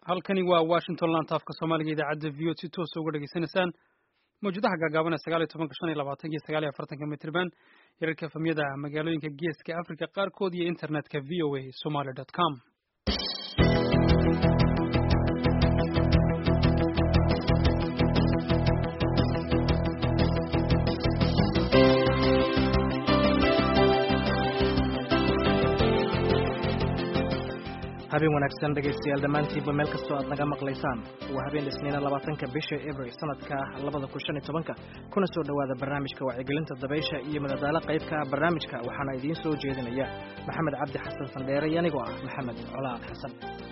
halkani waa washington lantaafka soomaaliga idaacadda v o si toosa uga dhegaysanaysaan mawjadaha gaagaaban ee sagaal iyo tobanka shan iyo labaatanka iyo sagaal iyo afartanka mitriban yararka efamyada magaalooyinka geeska africa qaarkood iyo internetka v o a somaly dot com habeen wanaagsan dhegaystayaal dhammaantiinba meel kastoo aad naga maqlaysaan waa habeen isniina labaatanka bisha abril sanadka labada kun shan iyo tobanka kuna soo dhowaada barnaamijka wacyigelinta dabaysha iyo madadaalo qaybka barnaamijka waxaana idiin soo jeedinaya maxamed cabdi xasan sandheere iyo anigoo ah maxamed colaad xasan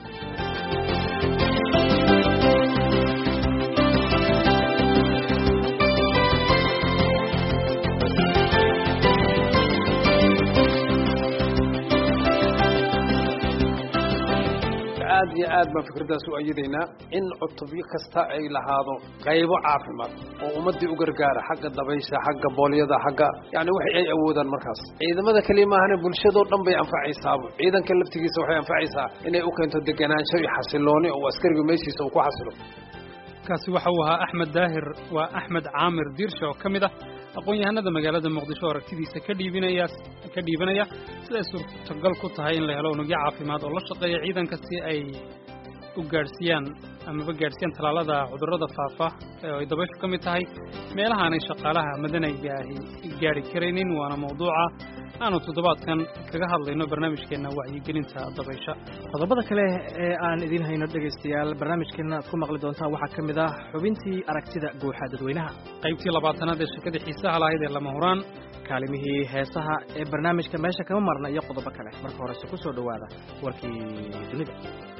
aad iyo aad baan fikraddaas u ayadaynaa in cutubyo kasta ay lahaado qaybo caafimaad oo ummaddii u gargaara xagga dabaysha xagga boolyada xagga yacni waxay ay awoodaan markaas ciidamada keliya maahane bulshadoo dhan bay anfacaysaaba ciidanka laftigiisa waxay anfacaysaa inay u keento deganaansho iyo xasilooni oo askariga meeshiisa uu ku xasilo kaasi waxa uu ahaa axmed daahir waa axmed caamir diirsha oo ka mid ah aqoon-yahanada magaalada muqdisho oo aragtidiisa ka dhiibinaya ka dhiibanaya siday suurtagal ku tahay in la helo unugyo caafimaad oo la shaqeeya ciidanka si ay u gaadhsiiyaan amaba gaadhsiiyaan tallaalada cudurrada faafa oo ay dabayshu ka mid tahay meelahaanay shaqaalaha madanayga ahi gaadhi karaynin waana mawduuca aanu toddobaadkan kaga hadlayno barnaamijkeenna wacyigelinta dabaysha qodobada kale ee aan idiin hayno dhegaystayaal barnaamijkeenna aad ku maqli doontaan waxaa ka mid ah xubintii aragtida guuxa dadweynaha qaybtii labaatanaad ee shekada xiisaha lahayd ee lama huraan kaalimihii heesaha ee barnaamijka meesha kama marna iyo qodobo kale marka horese ku soo dhowaada warkii dunida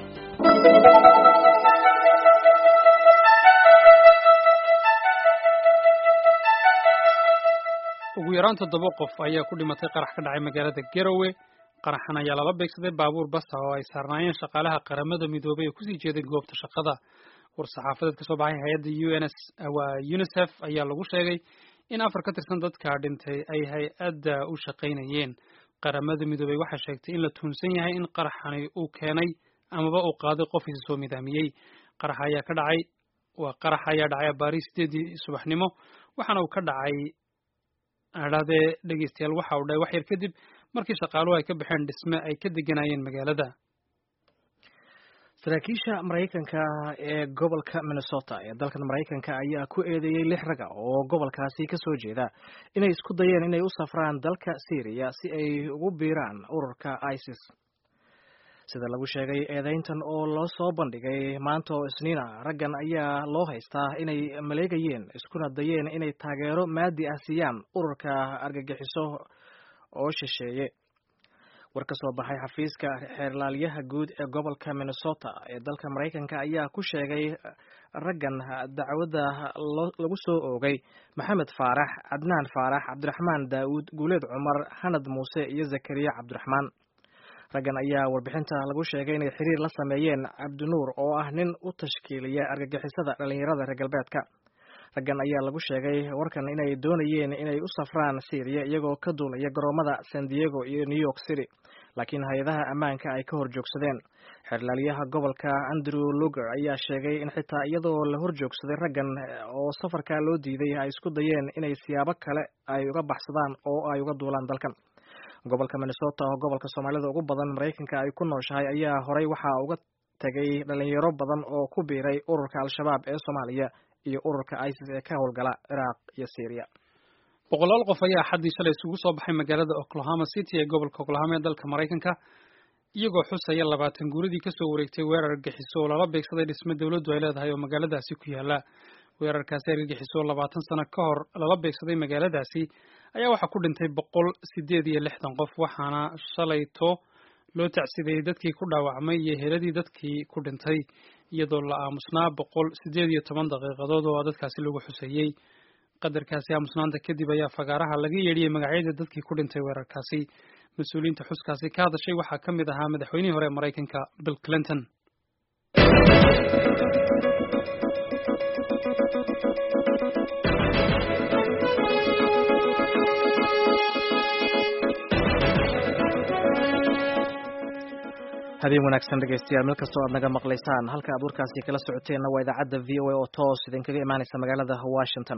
ugu yaraan toddoba qof ayaa ku dhimatay qarax ka dhacay magaalada garowe qaraxan ayaa lala beegsaday baabuur basa oo ay saarnaayeen shaqaalaha qaramada midoobay ee kusii jeeday goobta shaqada war-saxaafadeed ka soo baxay hay-adda u n s waa unisef ayaa lagu sheegay in afar ka tirsan dadka dhintay ay hay-adda u shaqaynayeen qaramada midoobey waxay sheegtay in la tuunsan yahay in qaraxani uu keenay amaba uu qaaday qof isa soo midaamiyey qarax ayaa ka dhacay waa qarax ayaa dhacay abaari sideedii subaxnimo waxaana uu ka dhacay adhaadee dhegeystayaal waxa uu dhahay wax yar kadib markii shaqaaluhu ay ka baxeen dhisme ay ka deganayeen magaalada saraakiisha maraykanka ee gobolka minnesota ee dalkan maraykanka ayaa ku eedeeyey lix raga oo gobolkaasi ka soo jeeda inay isku dayeen inay u safraan dalka syriya si ay ugu biiraan ururka isis sida lagu sheegay eedeyntan oo loo soo bandhigay maanta oo isniina raggan ayaa loo haystaa inay maleegayeen iskuna dayeen inay taageero maadi ah siiyaan ururka argagixiso oo shisheeye war ka soo baxay xafiiska xeerlaalyaha guud ee gobolka minnesota ee dalka maraykanka ayaa ku sheegay raggan dacwadda lagu soo oogay maxamed faarax cadnaan faarax cabdiraxmaan daawuud guuleed cumar xanad muuse iyo zakariya cabdiraxmaan raggan ayaa warbixinta lagu sheegay inay xiriir la sameeyeen cabdinuur oo ah nin u tashkiiliya argagixisada dhallinyarada reer galbeedka raggan ayaa lagu sheegay warkan inay doonayeen inay u safraan syriya iyagoo ka duulaya garoomada san diego iyo new york city laakiin hay-adaha ammaanka ay ka hor joogsadeen xeerlaalyaha gobolka andrew luger ayaa sheegay in xitaa iyadoo la hor joogsaday raggan oo safarka loo diiday ay isku dayeen inay siyaabo kale ay uga baxsadaan oo ay uga duulaan dalkan gobolka minnesota oo gobolka soomaalida ugu badan maraykanka ay ku nooshahay ayaa horey waxaa uga tegay dhalinyaro badan oo ku biiray ururka al-shabaab ee soomaaliya iyo ururka isis ee ka howlgala ciraaq iyo syriya boqolaal qof ayaa xaddii shalay isugu soo baxay magaalada oklahoma city ee gobolka oklahoma ee dalka maraykanka iyagoo xusaya labaatan guuradii kasoo wareegtay weerar argagixiso oo lala beegsaday dhisme dowladdu ay leedahay oo magaaladaasi ku yaala weerarkaasi argagixiso oo labaatan sano ka hor lala beegsaday magaaladaasi ayaa waxaa ku dhintay boqol sideed iyo lixdan qof waxaana shalayto loo tacsideeyey dadkii ku dhaawacmay iyo heladii dadkii ku dhintay iyadoo la aamusnaa boqol sideed iyo toban daqiiqadood oo dadkaasi lagu xuseeyey qadarkaasi aamusnaanta kadib ayaa fagaaraha laga yeedhiyey magacyada dadkii ku dhintay weerarkaasi mas-uuliyiinta xuskaasi ka hadashay waxaa ka mid ahaa madaxweynihii hore ee maraykanka bill clinton habeen wanaagsan dhegeystayaal meel kastoo aad naga maqlaysaan halka aad warkaasi kala socoteenna waa idaacadda v o a oo toos idinkaga imaaneysa magaalada washington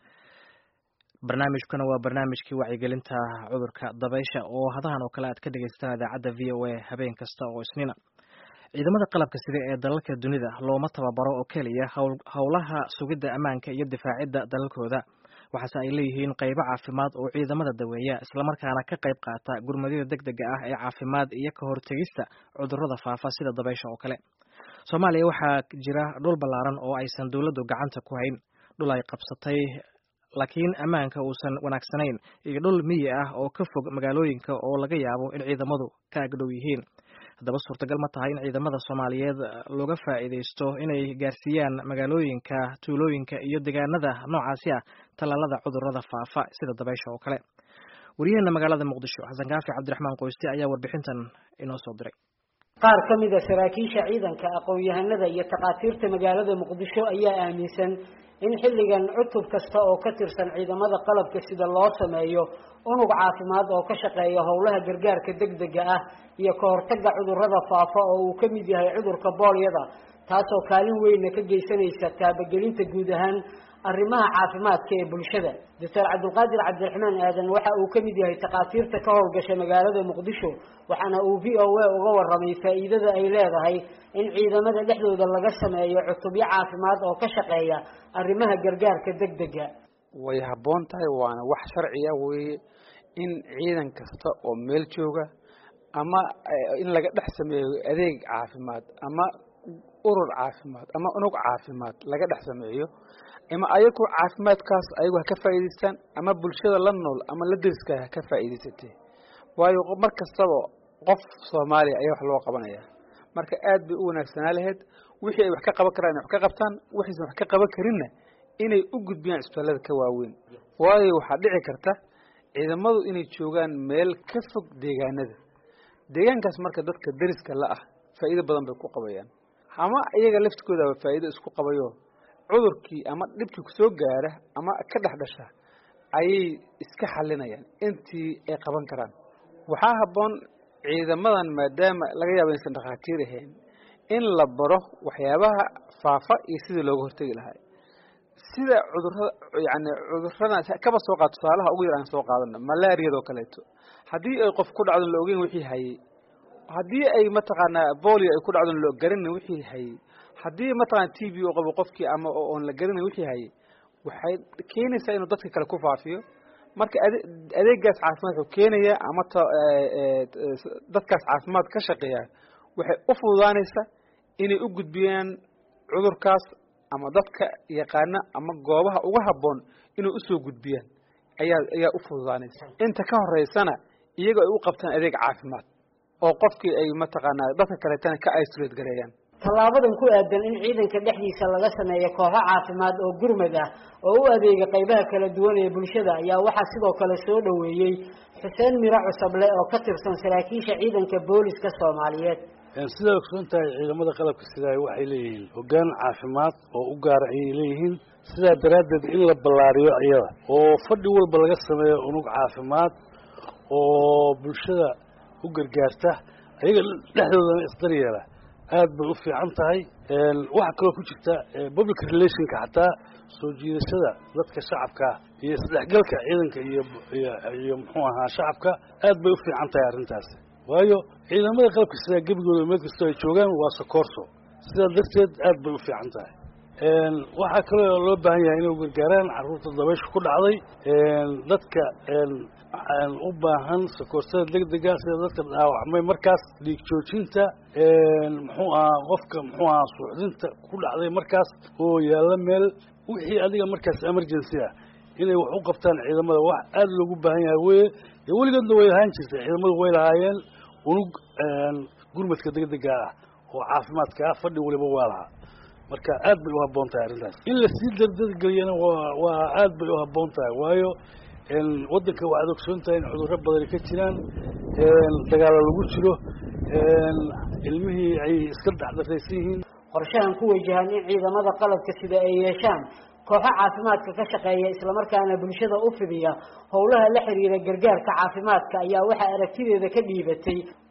barnaamijkuna waa barnaamijkii wacyigelinta cudurka dabaysha oo hadahan oo kale aad ka dhegeysataan idaacadda v o a habeen kasta oo isniina ciidamada qalabka sida ee dalalka dunida looma tababaro oo keliya howlaha sugidda ammaanka iyo difaacidda dalalkooda waxaase ay leeyihiin qaybo caafimaad oo ciidamada daweeya islamarkaana ka qayb qaata gurmadyada deg dega ah ee caafimaad iyo ka hortegista cudurrada faafa sida dabaysha oo kale soomaaliya waxaa jira dhul ballaaran oo aysan dowladdu gacanta ku hayn dhul ay qabsatay laakiin ammaanka uusan wanaagsanayn iyo dhul miyi ah oo ka fog magaalooyinka oo laga yaabo in ciidamadu ka agdhow yihiin haddaba suurtagal ma tahay in ciidamada soomaaliyeed looga faa'iidaysto inay gaarsiiyaan magaalooyinka tuulooyinka iyo deegaanada noocaasi ah tallaalada cudurrada faafa sida dabaysha oo kale waryaheena magaalada muqdisho xasan kaafi cabdiraxmaan qoyste ayaa warbixintan inoo soo diray qaar ka mid a saraakiisha ciidanka aqoon-yahanada iyo takhaatiirta magaalada muqdisho ayaa aaminsan in xilligan cutub kasta oo ka tirsan ciidamada qalabka sida loo sameeyo unug caafimaad oo ka shaqeeya howlaha gargaarka degdega ah iyo ka hortagga cudurrada faafa oo uu ka mid yahay cudurka boolyada taasoo kaalin weynna ka geysanaysa taabagelinta guud ahaan arrimaha caafimaadka ee bulshada doctor cabdulqaadir cabdiraxmaan aadan waxa uu ka mid yahay takhaatiirta ka howlgasha magaalada muqdisho waxaana uu v o a uga warramay faa'iidada ay leedahay in ciidamada dhexdooda laga sameeyo cutubyo caafimaad oo ka shaqeeya arrimaha gargaarka degdega way habboon tahay waana wax sharciya weeye in ciidan kasta oo meel jooga ama in laga dhex sameeyo adeeg caafimaad ama urur caafimaad ama unug caafimaad laga dhex sameeyo ama ayagu caafimaadkaas ayagu ha ka faa'iidaystaan ama bulshada la nool ama la deriska ha ka faa'iidaysatee waayo mar kastaba qof soomaaliya ayaa wax loo qabanaya marka aad bay u wanaagsanaa lahayd wixii ay wax ka qaban karaan inay wax ka qabtaan wixiisan wax ka qaban karinna inay u gudbiyaan isbitaallada ka waaweyn waayo waxaa dhici karta ciidamadu inay joogaan meel ka fog deegaanada deegaankaas marka dadka deriska la ah faa'iido badan bay ku qabayaan ama iyaga laftigoodaba faa'iido isku qabayo cudurkii ama dhibkii kusoo gaara ama ka dhex dhasha ayay iska xalinayaan intii ay qaban karaan waxaa habboon ciidamadan maadaama laga yaabo inaysan dhakhaatiir ahayn in la baro waxyaabaha faafa iyo sidii looga hortegi lahaa sida cudurada yani cudurada kaba soo qaad tusaalaha ugu yar aan soo qaadano malaariyadoo kaleeto haddii ay qof ku dhacdo la ogeyn wixii hayay haddii ay mataqaanaa bolio ay ku dhacdo la garanin wixii hayay haddii mataqana t v u qabo qofkii ama oon la garanin wixii hayay waxay keenaysaa inuu dadka kale ku faafiyo marka ade adeegaas caafimaad wuxuu keenaya ama t dadkaas caafimaad ka shaqeeya waxay u fududaanaysaa inay u gudbiyaan cudurkaas ama dadka yaqaana ama goobaha uga habboon inay usoo gudbiyaan ayaa ayaa u fududaanaysa inta ka horeysana iyaga ay u qabtaan adeeg caafimaad oo qofkii ay mataqaanaa dadka kaleetana ka isolate gareeyaan tallaabadan ku aadan in ciidanka dhexdiisa laga sameeyo kooxo caafimaad oo gurmad ah oo u adeega qaybaha kala duwan ee bulshada ayaa waxaa sidoo kale soo dhoweeyey xuseen miro cusuble oo ka tirsan saraakiisha ciidanka booliska soomaaliyeed sidaa ogsoon tahay ciidamada qalabka sidaa waxay leeyihiin hoggaan caafimaad oo u gaara ayay leeyihiin sidaa daraaddeed in la ballaariyo iyada oo fadhi walba laga sameeyo unug caafimaad oo bulshada u gargaarta ayaga dhexdoodana isdaryeela aad bay u fiican tahay waxaa kaloo ku jirta public relationka xataa soo jiidashada dadka shacabka iyo isdhexgalka ciidanka iyo iyo muxuu ahaa shacabka aad bay u fiican tahay arrintaasi waayo ciidamada qalabka sidaa gebigooda meel kastoo ay joogaan waa sokoorso sidaa darteed aad bay u fiican tahay waxaa kaloo loo baahan yahay inay gargaaraan carruurta dabaysha ku dhacday dadka u baahan sakoorsada degdega sida dadka dhaawacmay markaas dhiig joojinta muxuu ahaa qofka muxuu ahaa suuxdinta ku dhacday markaas oo yaalla meel wixii adiga markaas emergency ah inay wax u qabtaan ciidamada wax aada loogu baahan yahay weye dee weligoodna way lahaan jirtay ciidamadu way lahaayeen unug gurmadka degdega ah oo caafimaadka ah fadhi waliba waa lahaa marka aad bay u habboon tahay arrintaas in lasii dardargeliyana waa waa aad bay u habboon tahay waayo waddanka waxaad ogsoon tahay in cudurro badani ka jiraan dagaalo lagu jiro ilmihii ay iska dhexdaraysan yihiin qorshahan ku wajahan in ciidamada qalabka sida ay yeeshaan kooxo caafimaadka ka shaqeeya islamarkaana bulshada u fidiya howlaha la xiriira gargaarka caafimaadka ayaa waxaa aragtideeda ka dhiibatay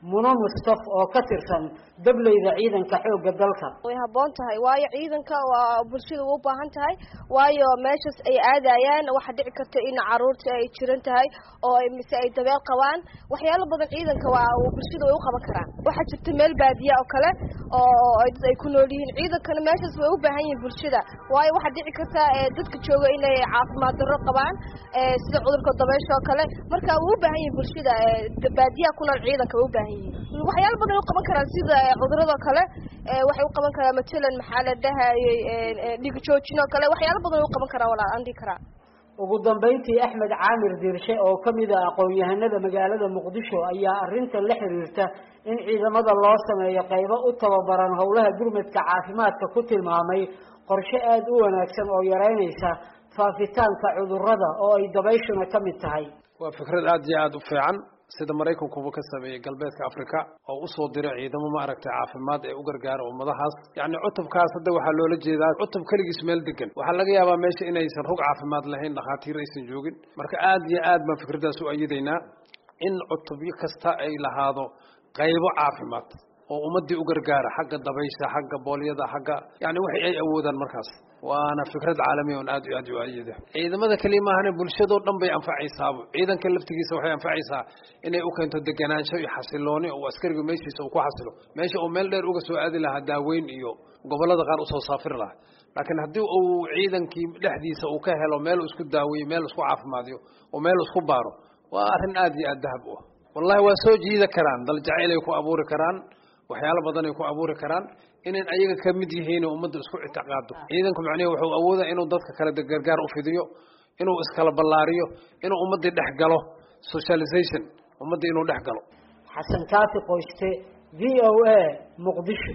muno mustaf oo ka tirsan dableyda ciidanka xoogga dalka way habboon tahay waayo ciidanka waa bulshada u baahan tahay waayo meeshaas ay aadayaan waxaa dhici karta in caruurta ay jiran tahay oo mise ay dabeel qabaan waxyaalo badan ciidanka waa bulshada way u qaban karaan waxaa jirta meel baadiya oo kale oo dad ay ku nool yihiin ciidankana meeshaas way u baahan yihiin bulshada waayo waxaa dhici karta dadka jooga inay caafimaad darro qabaan sida cudurka dabeysha oo kale marka way u baahan yihiin bulshada baadiyaha ku nool ciidanka way u baahan yihiin waxyaalo badan u qaban karaan sida cudurada kale waxay u qaban karaan matalan maxaa la dhahayay dhiig joojin oo kale waxyaalo badan u qaban karaan walaal aan dhihi karaa ugu dambeyntii axmed caamir dirshe oo ka mid ah aqoon-yahanada magaalada muqdisho ayaa arrintan la xiriirta in ciidamada loo sameeyo qaybo u tababaran howlaha gurmadka caafimaadka ku tilmaamay qorshe aada u wanaagsan oo yareynaysa faafitaanka cudurrada oo ay dabayshuna ka mid tahay waa fikrad aada iyo aada u fiican sida maraykankuba ka sameeyey galbeedka africa oo usoo diray ciidamo maaragtay caafimaad ee u gargaara ummadahaas yacni cutubkaas hadda waxaa loola jeedaa cutub keligiis meel degan waxaa laga yaabaa meesha inaysan rug caafimaad lahayn dhakhaatiir aysan joogin marka aada iyo aad baan fikraddaas u ayadaynaa in cutubyo kasta ay lahaado qaybo caafimaad oo ummadii u gargaara xagga dabaysha xagga boolyada xagga yani waxay ay awoodaan markaas waana fikrad caalamiya on aad iyo aad u ayada ciidamada keliya maahane bulshadoo dhan bay anfacaysaaba ciidanka laftigiisa waxay anfacaysaa inay u keento deganaansho iyo xasilooni oo askariga meeshiisa uu ku xasilo meesha uu meel dheer uga soo aadi lahaa daaweyn iyo gobolada qaar usoo saafiri lahaa laakiin haddii uu ciidankii dhexdiisa uu ka helo meel isku daaweeyo meel isku caafimaadiyo oo meel isku baaro waa arrin aad iyo aad dahab u ah wallahi waa soo jiida karaan dal jacayl ay ku abuuri karaan waxyaalo badan ay ku abuuri karaan inay ayaga ka mid yihiin ummadda isku ictiqaado ciidanku macnihi wuxuu awooda inuu dadka kale gargaar u fidiyo inuu iskala ballaariyo inuu ummaddii dhex galo socialization ummaddii inuu dhex galo xasan kaafi qoyste v o a muqdisho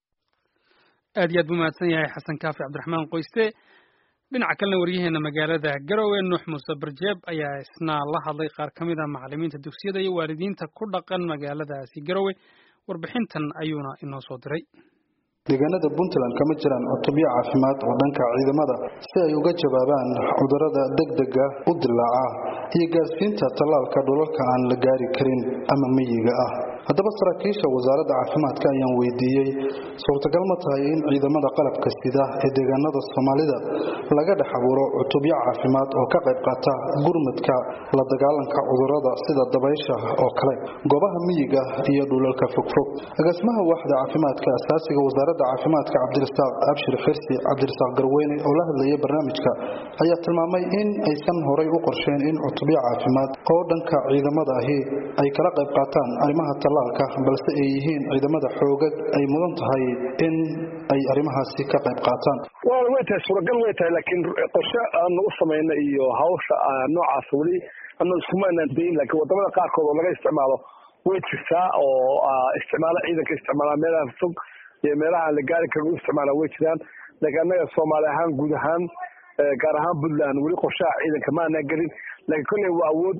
aad iyo aad buu mahadsan yahay xasan kaafi cabdiraxmaan qoyste dhinaca kalena waryaheena magaalada garowe nuux muuse barjeeb ayaa isna la hadlay qaar ka mid a macalimiinta dugsiyada iyo waalidiinta ku dhaqan magaaladaasi garowe warbixintan ayuuna inoo soo diray deegaanada puntland kama jiraan cutubyo caafimaad oo dhanka ciidamada si ay uga jawaabaan cudurrada degdega u dilaaca iyo gaarsiinta tallaalka dhulalka aan la gaari karin ama miyiga ah haddaba saraakiisha wasaaradda caafimaadka ayaan weydiiyey suurtagal ma tahay in ciidamada qalabka sida ee deegaanada soomaalida laga dhex abuuro cutubyo caafimaad oo ka qayb qaata gurmadka la dagaalanka cudurrada sida dabaysha oo kale goobaha miyiga iyo dhulalka fogfog agaasimaha waaxda caafimaadka asaasiga wasaaradda caafimaadka cabdirasaaq abshir xirsi cabdirasaaq garweyne oo la hadlayay barnaamijka ayaa tilmaamay in aysan horay u qorsheen in cutubyo caafimaad oo dhanka ciidamada ahi ay kala qayb qaataan arrimaha tallaalka balse ay yihiin ciidamada xoogag ay mudan tahay in ay arrimahaasi ka qayb qaataan way tahay suuragal way tahay laakiin qorshe aan nagu samayna iyo hawsha noocaas weli ana iskumaanaan dayin laakiin wadamada qaarkood oo laga isticmaalo way jirtaa oo isticmaalo ciidanka isticmaala meelaha fog iyo meelaha aan la gaari karin u isticmaala way jiraan laakiin annaga soomaali ahaan guud ahaan gaar ahaan puntland weli qorshaha ciidanka ma aanaa gelin laakiin kolley waa awood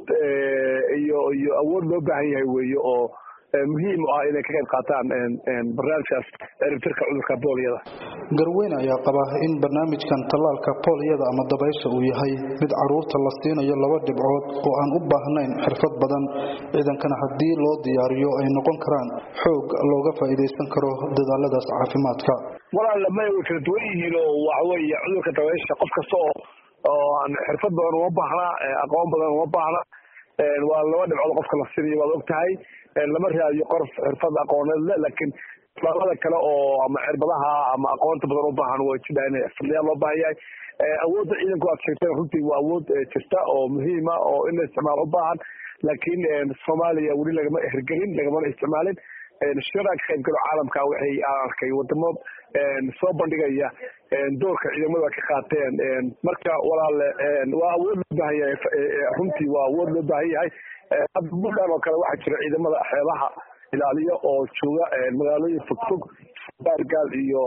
iyo iyo awood loo baahan yahay weeye oo muhiim u ah inay ka qayb qaataan barnaamijkaas eribtirka cudurka booliyada garweyne ayaa qaba in barnaamijkan tallaalka booliyada ama dabaysha uu yahay mid caruurta la siinayo laba dhibcood oo aan u baahnayn xirfad badan ciidankana haddii loo diyaariyo ay noqon karaan xoog looga faa'iidaysan karo dadaaladaas caafimaadka walaal may way kala duwan yihiin oo waxaweeye cudurka dabaysha qof kasta oo oo aan xirfad badan uma baahna aqoon badan uma baahna waa laba dhibcood qofka la siinayo waad og tahay lama raadiyo qof xirfad aqooneed le laakiin talaalada kale oo ama cirbadaha ama aqoonta badan u baahan way jidhaa in xirfadlayaal loo baahan yahay awoodda ciidanku aad sheegteen runtii waa awood jirta oo muhiima oo in la isticmaalo u baahan laakiin soomaaliya weli lagama hirgelin lagamana isticmaalin shirarka ka qaybgalo caalamka waxay aan arkay wadamo soo bandhigaya doorka ciidamada ka qaateen marka walaale waa awood loo baahan yahay runtii waa awood loo baahan yahay hadda puntland oo kale waxaa jira ciidamada xeebaha ilaaliyo oo jooga magaalooyin fogfog baargaal iyo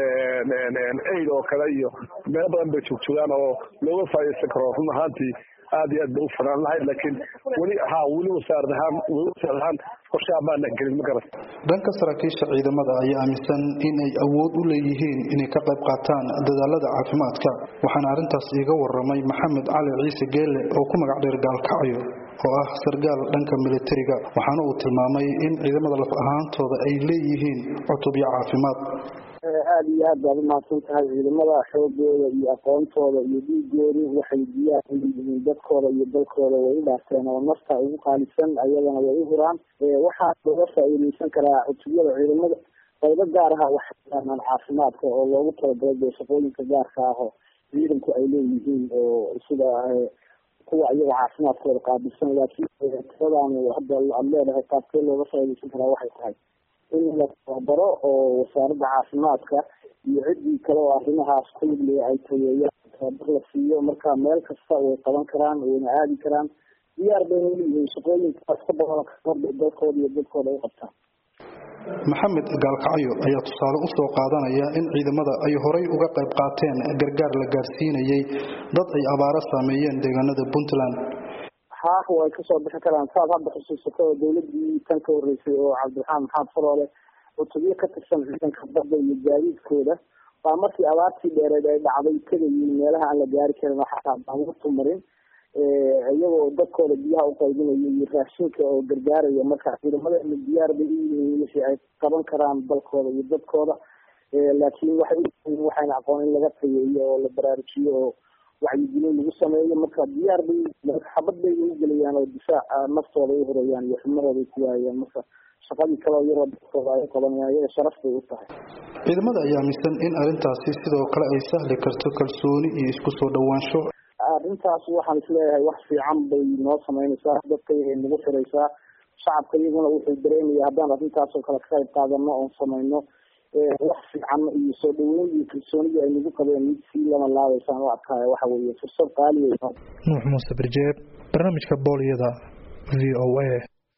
aid oo kale iyo meelo badan bay joogjoogaan oo looga faa'iidaysan karo run ahaantii aad iyo aad bay u fanaan lahayd laakiin weli ha weli wasaarad ahaan weli wasaarad ahaan qorshaha maana gelin ma garat dhanka saraakiisha ciidamada ayaa aaminsan in ay awood u leeyihiin inay ka qayb qaataan dadaalada caafimaadka waxaana arrintaas iiga waramay maxamed cali ciise geelle oo ku magac dheer gaalkacyo oo ah sargaal dhanka militariga waxaana uu tilmaamay in ciidamada laf ahaantooda ay leeyihiin cutubyo caafimaad aada iyo aad baad umahadsan tahay ciidamada xoogooda iyo aqoontooda iyo dhiigoodu waxay diyaar u yihiin dadkooda iyo dalkooda way u dhaafteen oo nafta ugu qaalisan ayadana way u huraan waxaa looga faa-iideysan karaa cutubyada ciidamada qaybo gaar aha waxay yaqaanaan caafimaadka oo loogu talagalay dee shaqooyinka gaarka ah oo ciidanku ay leeyihiin oo sida kuwa iyaga caafimaadkooda qaabilsan laakiin tiradan hadda aad leedahay qaabkee looga faa-ideysan karaa waxay tahay in la tababaro oo wasaaradda caafimaadka iyo ciddii kale oo arrimahaas ku ligliya ay tayeeyaan tababar la siiyo marka meel kasta way qaban karaan wayna aadi karaan diyaar bayna uleeyihiin shaqooyinkaas ka badan kamarda dalkooda iyo dadkooda ay qabtaan maxamed gaalkacyo ayaa tusaale u soo qaadanaya in ciidamada ay horay uga qayb qaateen gargaar la gaarsiinayay dad ay abaaro saameeyeen deegaanada puntland haa way kasoo bixi karaan saad hadda xusuusato oo dawladii tan ka horeysay oo cabdiraxmaan maxamed faroole cutubyo ka tirsan ciidanka badda iyo gaadiidkooda baa markii abaartii dheereed ay dhacday tagayiin meelaha aan la gaari karin oo xataa baabuurtu marin iyagoo dadkooda biyaha u qaybinaya iyo raashinka oo gargaaraya marka ciidamadeena diyaar bay u yihiin wixii ay qaban karaan dalkooda iyo dadkooda laakiin waxay uyihiin waxayna aqoon in laga tayeeyo oo la baraarujiyo oo wacyigelin lagu sameeyo marka diyaar bay xabad bay ugu gelayaan oo difaaca naftooda ay horayaan iyo xubnahooda ay ku waayaan marka shaqadii kaleo yaroo dadkooda ay qabanayaan iyaga sharaf bay u tahay ciidamada ayaa aaminsan in arrintaasi sidoo kale ay sahli karto kalsooni iyo isku soo dhowaansho arrintaas waxaan isleeyahay wax fiican bay noo sameynaysaa dadka ay nagu xiraysaa shacabka iyaguna wuxuu dareemaya haddaan arrintaas oo kale ka qayb qaadano oon sameyno wax fiican iyo soo dhaweyn iyo kalsoonidii ay nagu qabeen mid sii lama laabaysaan u arkaayo waxa weeye fursad qaali wey nuux muuse barjeeb barnaamijka booliyada v o a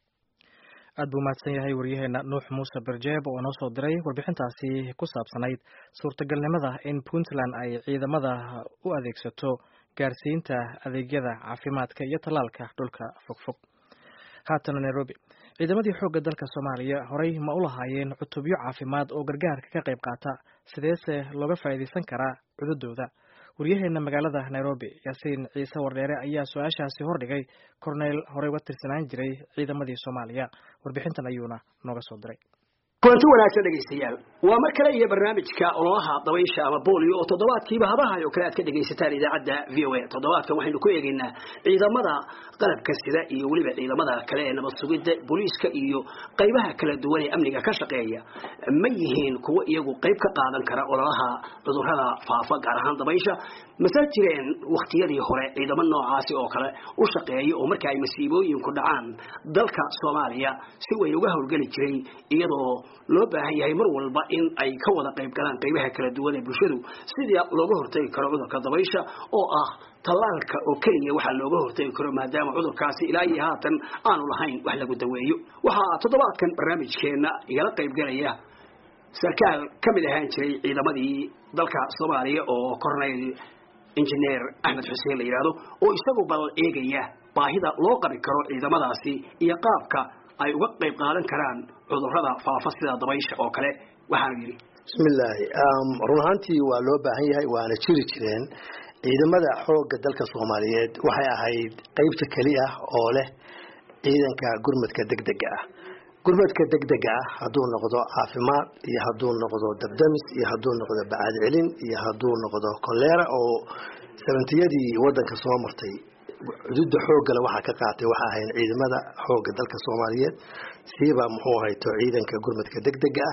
aad buu mahadsan yahay waryaheena nuux muuse barjeeb oo noo soo diray warbixintaasi ku saabsanayd suurtagalnimada in puntland ay ciidamada u adeegsato gaarsiinta adeegyada caafimaadka iyo tallaalka dhulka fogfog haatana nairobi ciidamadii xoogga dalka soomaaliya horey ma u lahaayeen cutubyo caafimaad oo gargaarka ka qayb qaata sideese looga faa'iidaysan karaa cududooda waryaheena magaalada nairobi yaasiin ciise wardheere ayaa su-aashaasi hordhigay korneyl horey uga tirsanaan jiray ciidamadii soomaaliya warbixintan ayuuna nooga soo diray kulanti wanaagsan dhegaystayaal waa mar kale iyo barnaamijka ololaha dabaysha ama boolio oo toddobaadkiiba habahay oo kale aad ka dhegaysataan idaacadda v o a toddobaadkan waxaynu ku eegaynaa ciidamada qalabka sida iyo weliba ciidamada kale ee nabad sugidda booliiska iyo qaybaha kala duwan ee amniga ka shaqeeya ma yihiin kuwo iyagu qayb ka qaadan kara ololaha cudurrada faafa gaar ahaan dabaysha mase jireen wakhtiyadii hore ciidamo noocaasi oo kale u shaqeeya oo marka ay masiibooyinku dhacaan dalka soomaaliya si weyn uga howlgeli jiray iyadoo loo baahan yahay mar walba in ay ka wada qayb galaan qaybaha kala duwan ee bulshadu sidii looga hortagi karo cudurka dabaysha oo ah tallaalka oo keliya waxaa looga hortagi karo maadaama cudurkaasi ilaa iyo haatan aanu lahayn wax lagu daweeyo waxaa toddobaadkan barnaamijkeenna igala qaybgalaya sarkaal ka mid ahaan jiray ciidamadii dalka soomaaliya oo corneyl injineer axmed xuseen la yidhaahdo oo isagu bal eegaya baahida loo qabi karo ciidamadaasi iyo qaabka ay uga qayb qaadan karaan cudurrada faafa sida dabaysha oo kale waxaanu yidhi bismillaahi run ahaantii waa loo baahan yahay waana jiri jireen ciidamada xoogga dalka soomaaliyeed waxay ahayd qeybta keli ah oo leh ciidanka gurmadka degdega ah gurmadka degdega ah hadduu noqdo caafimaad iyo hadduu noqdo dabdamis iyo hadduu noqdo bacaad celin iyo hadduu noqdo koleera oo sabantiyadii wadanka soo martay cududa xooggale waxaa ka qaatay waxa ahayn ciidamada xoogga dalka soomaaliyeed siiba muxuu hayto ciidanka gurmadka degdega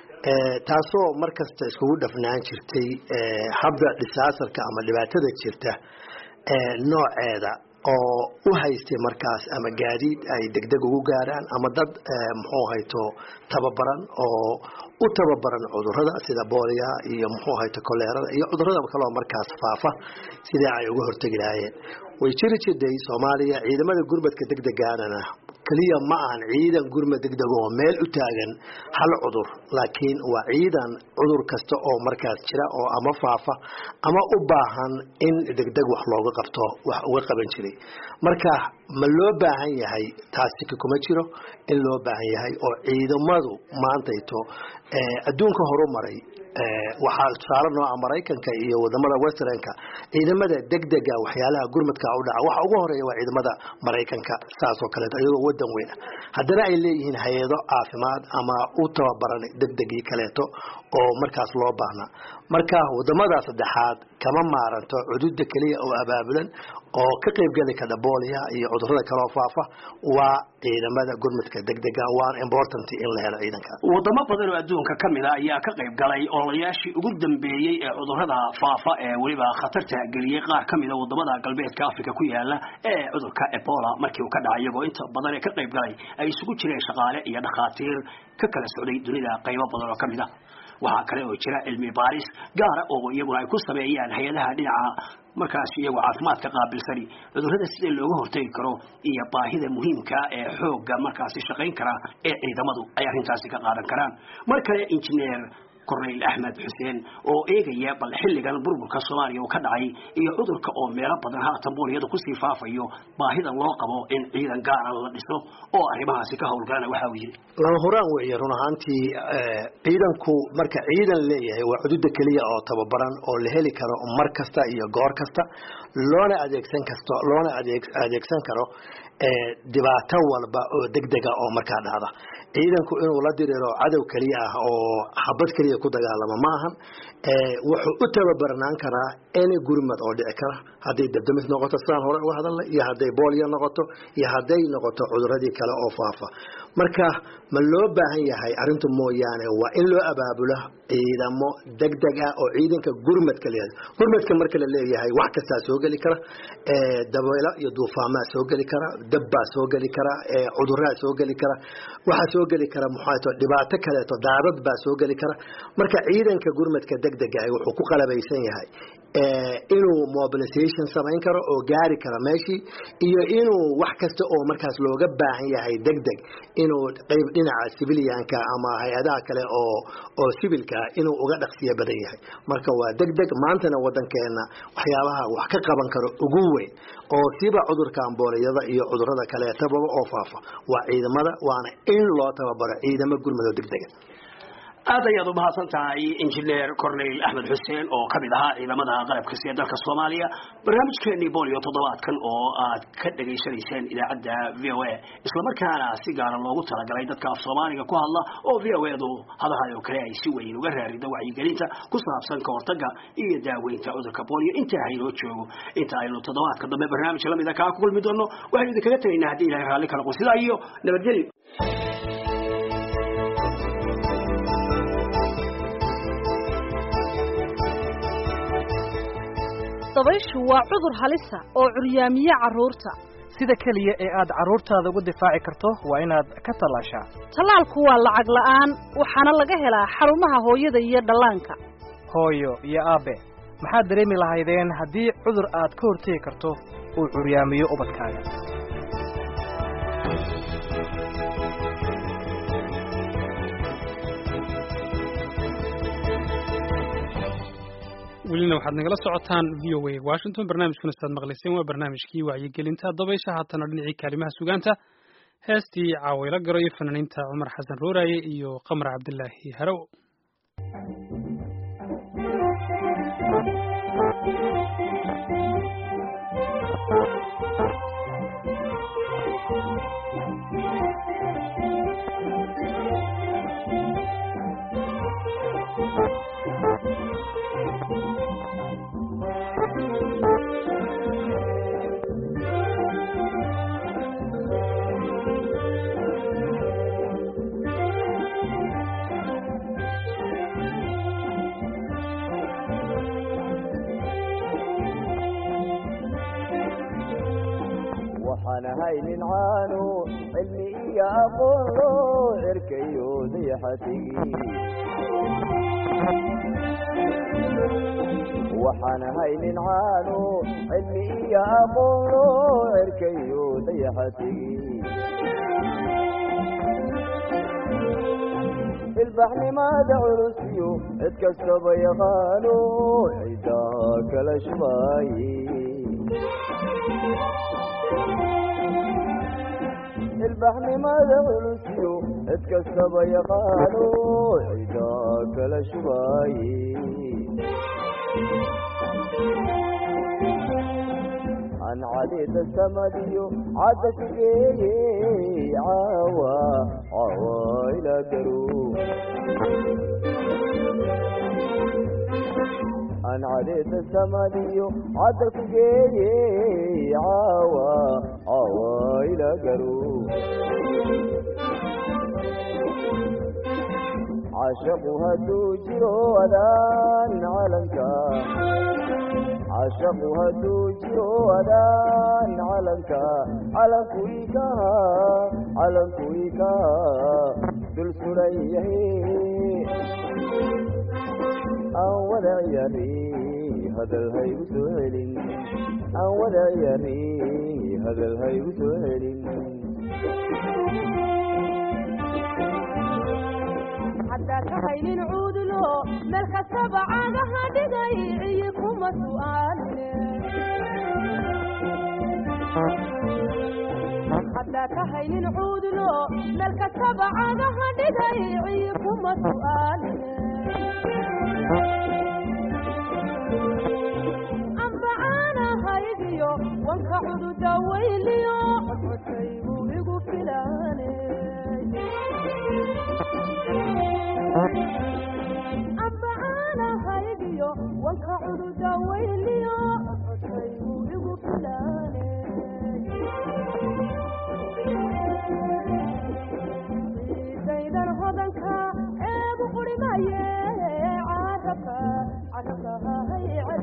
ah taasoo markasta iskugu dhafnaan jirtay habda dhisaasarka ama dhibaatada jirta nooceeda oo u haystay markaas ama gaadiid ay degdeg ugu gaaraan ama dad muxuu hayto tababaran oo u tababaran cudurada sida booliya iyo muxuu hayto koleerada iyo cudurada kaloo markaas faafa sidii ay uga hortegi lahaayeen way jiri jirday soomaaliya ciidamada gurmadka degdegaanana keliya ma ahan ciidan gurmad degdeg oo meel u taagan hal cudur laakiin waa ciidan cudur kasta oo markaas jira oo ama faafa ama u baahan in degdeg wax looga qabto wax uga qaban jiray marka ma loo baahan yahay taasika kuma jiro in loo baahan yahay oo ciidamadu maantayto adduunka horumaray waxaa tusaale nooca maraykanka iyo wadamada westernka ciidamada degdega waxyaalaha gurmadka u dhaca waxa ugu horeeya waa ciidamada maraykanka saas oo kaleeto iyagoo wadan weyn ah haddana ay leeyihiin hay-ado caafimaad ama u tababaran degdegii kaleeto oo markaas loo baahnaa marka wadamada saddexaad kama maaranto cududa keliya oo abaabulan oo ka qaybgeli kara booliya iyo cudurada kaloo faafa waa ciidamada gurmadka degdega waana important in la helo ciidanka wadamo badan oo adduunka ka mid a ayaa ka qayb galay ololayaashii ugu dambeeyey ee cudurada faafa ee weliba khatarta geliyey qaar ka mid a wadamada galbeedka africa ku yaala ee cudurka ebola markii uu ka dhacay iyagoo inta badan ee ka qayb galay ay isugu jireen shaqaale iyo dhakhaatiir ka kala socday dunida qaybo badan oo ka mid a waxaa kale oo jira cilmi baaris gaara oo iyaguna ay ku sameeyaan hay-adaha dhinaca markaas iyagoo caafimaadka qaabilsani cudurrada sida looga hortegi karo iyo baahida muhiimka ee xoogga markaasi shaqayn kara ee ciidamadu ay arrintaasi ka qaadan karaan mar kale injineer corneyl axmed xuseen oo eegaya bal xilligan burburka soomaaliya uu ka dhacay iyo cudurka oo meelo badan haatan booliyada kusii faafayo baahida loo qabo in ciidan gaara la dhiso oo arrimahaasi ka howlgalana waxa uu yidhi lama huraan weeye run ahaantii ciidanku marka ciidan leeyahay waa cududa keliya oo tababaran oo la heli karo mar kasta iyo goor kasta loona adeegsan kasto loona adeegsan karo dhibaato walba oo degdega oo markaa dhacda ciidanku inuu la diriro cadow keliya ah oo xabad keliya ku dagaalamo ma ahan wuxuu u tababarnaan karaa any gurmad oo dhici kara hadday dabdamis noqoto sidaan hore uga hadalnay iyo hadday boolyo noqoto iyo hadday noqoto cuduradii kale oo faafa marka ma loo baahan yahay arrintu mooyaane waa in loo abaabulo ciidamo degdeg ah oo ciidanka gurmadka leeyahay gurmadka marka la leeyahay wax kastaa soo geli kara dabeelo iyo duufaamaa soo geli kara dabbaa soo geli kara cuduraa soo geli kara waxaa soo geli kara muxaato dhibaato kaleeto daadad baa soo geli kara marka ciidanka gurmadka degdega ah wuxuu ku qalabaysan yahay inuu mobilization samayn karo oo gaari kara meeshii iyo inuu wax kasta oo markaas looga baahan yahay degdeg inuu qayb dhinaca civilianka ama hay-adaha kale oo oo civilka inuu uga dhaqsiya badan yahay marka waa degdeg maantana wadankeena waxyaabaha wax ka qaban karo ugu weyn oo siba cudurka ambooliyada iyo cudurada kaleetababa oo faafa waa ciidamada waana in loo tababaro ciidamo gurmado degdega aad ayaad umahadsan tahay injineer corneyl axmed xuseen oo kamid ahaa ciidamada qalabka siya dalka soomaaliya barnaamijkeenii bolio toddobaadkan oo aad ka dhegaysanayseen idaacadda v o a islamarkaana si gaara loogu talagalay dadka af soomaaliga ku hadla oo v o edu hadahayo kale ay si weyn uga raarido wacyigelinta ku saabsan ka hortaga iyo daaweynta cudurka bolio intaa haynoo joogo inta aynu toddobaadka dambe barnaamij lamida kaa ku kulmi doono waxaynu idinkaga tegaynaa haddii ilahay raalli kala qo sidaa iyo nabadgelyo dabayshu waa cudur halisa oo curyaamiye carruurta sida keliya ee aad carruurtaada uga difaaci karto waa inaad ka tallaashaa tallaalku waa lacag la'aan waxaana laga helaa xarumaha hooyada iyo dhallaanka hooyo iyo aabbe maxaad dareemi lahaydeen haddii cudur aad ka hortegi karto uu curyaamiyo ubadkaaga welina waxaad nagala socotaan v o a washington barnaamijkuna sidaad maqlayseen waa barnaamijkii wacyigelinta dabaysha haatana dhinacii kaalimaha sugaanta heestii caawaylo garayo fanaaniinta cumar xasan rooraaye iyo qamar cabdilaahi harow waxaan ahay nin caano cilmi iyo aqoon loo cerkayo dayaxatigi waxaan ahay nin caano cilmi iyo aqoon loo cerkayo dayaxatigi ilbaxnimada culusiyo cid kastaba yaqaano cidda kala shubaaye ilbaxnimada culusiyo cid kastaba yaqaano cida kala shubaaye aan cadeeda samadiyo cadda ku geeyey caawa caawa ilaa garow aan cadeeda samadiyo cadda ku geeyey caawa caawa ilaa garow cashaqu hadduu jiro adaan calanka cashaqu hadduu jiro adaan calanka calanku ikaha calanku ikaha dul suran yahay aan wada ciyaari hadal haygu soo celin aan wada ciyaari hadal haygu soo celin haddaa ka haynin cuudulo meel kastaba caagaha dhigay ciyi kuma su'aaline haddaa ka haynin cuudulo meel kastaba caagaha dhigay ciyi kuma su'aaline amba caanahaygiyo wanka cududa weyliyo codcodkaygu igu filaane amba caanahaygiyo wanka cududa weyliyo codcodkaygu igu filaane ciidaydan hodanka eegu qurimaye carabka carabka hahay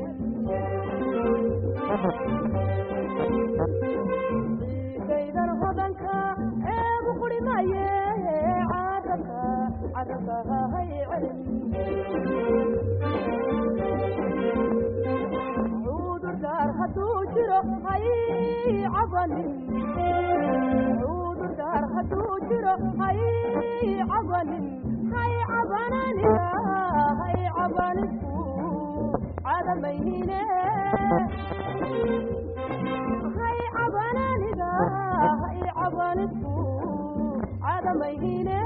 ciidaydan hodanka eegu qurimaye carabka carabka hahay cudurdaar hadduu jiro hay cabanin cudurdaar hadduu jiro hay cabanin hay cabananiga hay cabanisku cadamayhine hay cabananiga hay cabanisku cadamayhine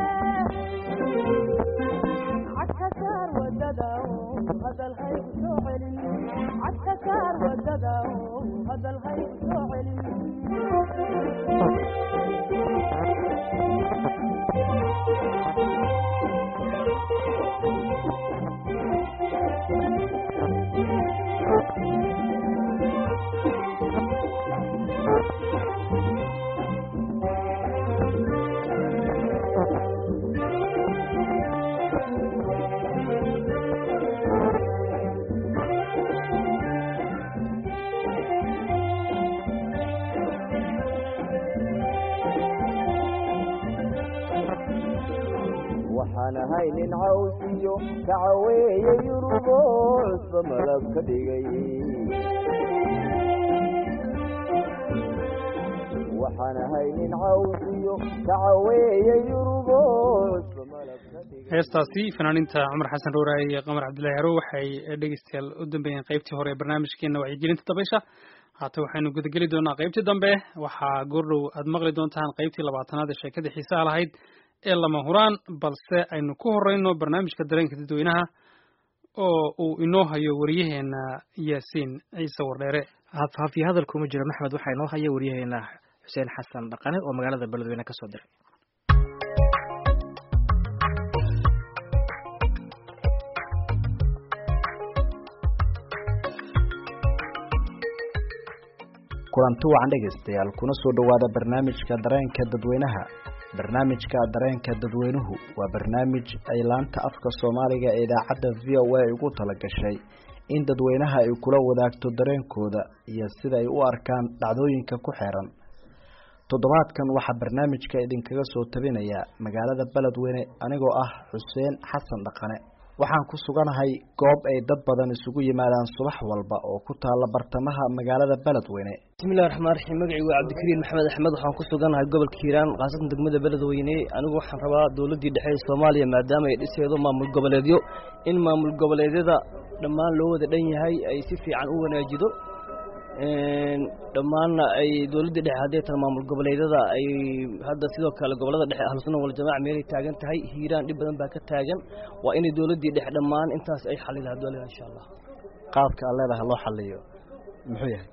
cagka saar wadada hadal haygu soo celin cagka saar wadada hadal haygu soo celin waxaan ahay nin cawsiyo kacaweeye yurubo cusba malab ka dhigay waxaan ahay nin cawsiyo kacaweeye yurubo cusba malab ka dhigay heestaasi fanaaniinta cumar xasan rooraaye iyo qamar cabdullaahi harow waxay dhegeystayaal u dambeeyeen qaybtii hore ee barnaamijkeena wacyigelinta dabaysha haata waxaynu gudageli doonaa qaybtii dambe waxaa goordhow aad maqli doontaan qaybtii labaatanaad ee sheekadii xiisaha lahayd ee lama huraan balse aynu ku horeyno barnaamijka dareenka dadweynaha oo uu inoo hayo wariyaheena yaasiin ciise wardheere hafiye hadal kuma jiro maxmed waxaa inoo haya wariyaheena xuseen xasan dhaqane oo magaalada beledweyne ka soo diray kulanti wacan dhegaystayaal kuna soo dhowaada barnaamijka dareenka dadweynaha barnaamijka dareenka dadweynuhu waa barnaamij ay laanta afka soomaaliga ee idaacadda v o a ugu talagashay in dadweynaha ay kula wadaagto dareenkooda iyo sida ay u arkaan dhacdooyinka ku xeeran toddobaadkan waxaa barnaamijka idinkaga soo tabinaya magaalada beledweyne anigoo ah xuseen xasan dhaqane waxaan ku suganahay goob ay dad badan isugu yimaadaan subax walba oo ku taala bartamaha magaalada beledweyne bismillahi raxmaan raxiim magacii waa cabdikariin maxamed axmed waxaan ku suganahay gobolka hiiraan khaasatan degmada beledweyne anigu waxaan rabaa dowladdii dhexe ee soomaaliya maadaama ay dhiseedo maamul goboleedyo in maamul goboleedyada dhammaan loo wada dhan yahay ay si fiican u wanaajido dhammaanna ay dowladda dhexe hadday tahay maamul goboleedyada ay hadda sidoo kale gobolada dhexe ahlusunna waljamaca meelay taagan tahay hiiraan dhib badan baa ka taagan waa inay dowladdii dhexe dhammaan intaas ay xalidaa dowlada insha allah qaabka aad leedahay loo xaliyo muxuu yahay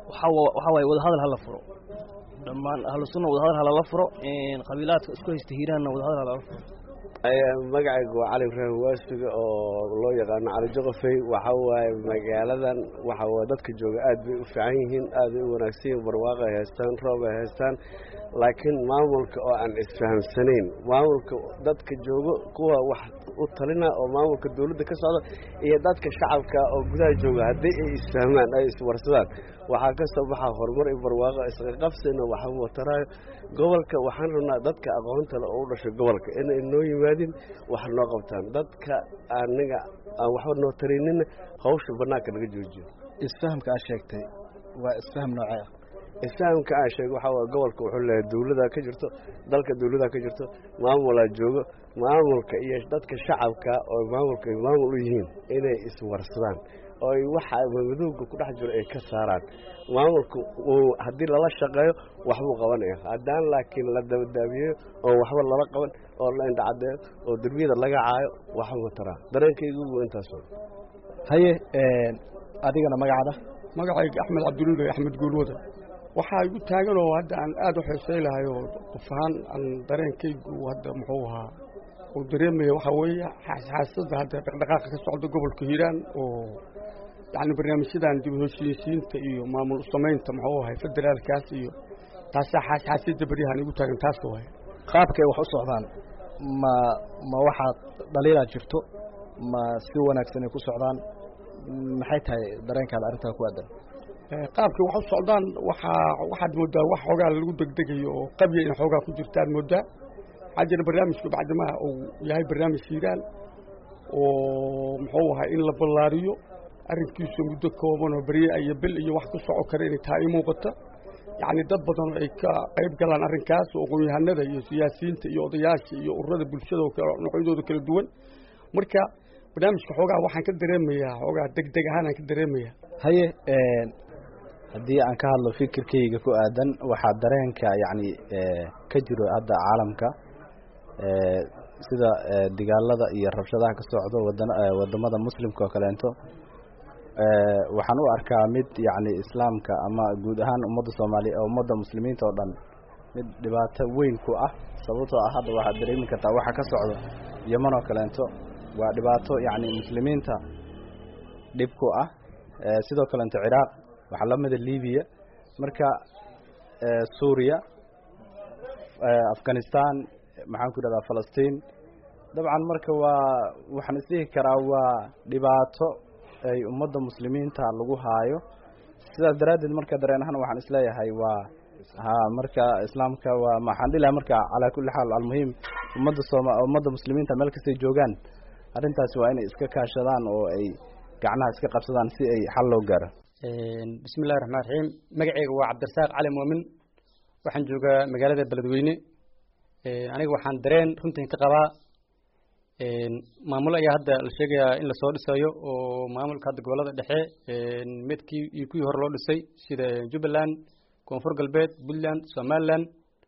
waxaa wa- waxaa waaye wadahadal hala furo dhammaan ahlu sunna wadahadal halala furo qabiilaadka isku haysta hiiraanna wadahadal halala furo magacaygu waa cali ibraahim waasiga oo loo yaqaano cali joqofey waxa waaye magaaladan waxa waaye dadka jooga aad bay u fiican yihiin aad bay u wanaagsan yihiin barwaaqo ay haystaan roob ay haystaan laakiin maamulka oo aan isfahamsanayn maamulka dadka joogo kuwa wax u talina oo maamulka dowladda ka socda iyo dadka shacabka oo gudaha jooga haddii ay isfahmaan ay iswarsadaan waxaa ka soo baxa horumar iyo barwaaqo isqaqabsina waxba wataraayo gobolka waxaan rabnaa dadka aqoonta le oo u dhashay gobolka inay noo yimaadin wax noo qabtaan dadka aniga aan waxba noo tarinina hawsha banaanka naga joojiyo isfahamka aad sheegtay waa isfaham noocee ah isfahamka aan sheegay waxaa waye gobolka wuxuu leeyahay dowladaa ka jirto dalka dowladaa ka jirto maamulaa joogo maamulka iyo dadka shacabka oo maamulka ay maamul u yihiin inay iswarsadaan oo ay waxa madowga ku dhex jiro ay ka saaraan maamulka uu haddii lala shaqeeyo waxbuu qabanaya haddaan laakiin la dabadaabiyeyo oo waxba lala qaban oo la indhacadeeyo oo derbiyada laga caayo waxba mataraa dareenkaygu waa intaas haye adigana magacaada magacayga axmed cabdinuur axmed guulwada waxaa igu taagan oo hadda aan aada u xiisaylahay oo qof ahaan aan dareenkaygu hadda muxuu ahaa uu dareemaya waxaa weeye xaasada hadda dhaqdhaqaaqa ka socda gobolka hiiraan oo yacni barnaamijyadan dib u heshiisiinta iyo maamul samaynta muxuu ahay federaalkaas iyo taasaa xaasxaasiyadda beryahan igu taagan taas waay qaabkay wax u socdaan ma ma waxaad dhaliilaa jirto ma si wanaagsan ay ku socdaan maxay tahay dareenkaada arrintaa ku aadan qaabkay wax u socdaan waxaa waxaad moodaa wax xoogaa lagu degdegayo oo qabya in xoogaa ku jirta aad moodaa waxaa jira barnaamijku bacdimaha uu yahay barnaamij hiiraan oo muxuu ahay in la ballaariyo arrinkiisu muddo kooban oo berye iyo bil iyo wax ku soco kara inay tahay i muuqata yacni dad badan oo ay ka qayb galaan arrinkaas oo aqoon-yahanada iyo siyaasiyiinta iyo odayaasha iyo ururada bulshada oo kale noocyadooda kala duwan marka barnaamijka xoogaa waxaan ka dareemayaa xoogaa degdeg ahaan aan ka dareemayaa haye haddii aan ka hadlo fikirkayga ku aadan waxaa dareenka yacni ka jiro hadda caalamka sida digaalada iyo rabshadaha ka socdo wadan wadamada muslimka oo kaleento waxaan u arkaa mid yacni islaamka ama guud ahaan ummadda soomaaliya ummadda muslimiinta oo dhan mid dhibaato weyn ku ah sababtoo ah hadda waxaad dareemi kartaa waxa ka socdo yeman oo kaleento waa dhibaato yacni muslimiinta dhib ku ah sidoo kaleento ciraaq waxaa la mida libiya marka suuriya afghanistan maxaan ku idhahdaa falastiin dabcan marka waa waxaan isdhihi karaa waa dhibaato ay ummadda muslimiinta lagu haayo sidaas daraaddeed marka dareen ahaan waxaan isleeyahay waa ha marka islaamka waa maxaan dhihi lahaa marka calaa kulli xaal almuhim ummadda sooma ummadda muslimiinta meel kastay joogaan arrintaasi waa inay iska kaashadaan oo ay gacnaha iska qabsadaan si ay xal loo gaaro bismi illahi raxmaan raxiim magaceyga waa cabdirasaaq cali muumin waxaan joogaa magaalada beledweyne aniga waxaan dareen runtan ka qabaa maamul ayaa hadda la sheegayaa in lasoo dhisayo oo maamulka hadda gobolada dhexe midkii iyo kuwii hore loo dhisay sida jubbaland koonfur galbeed puntland somaliland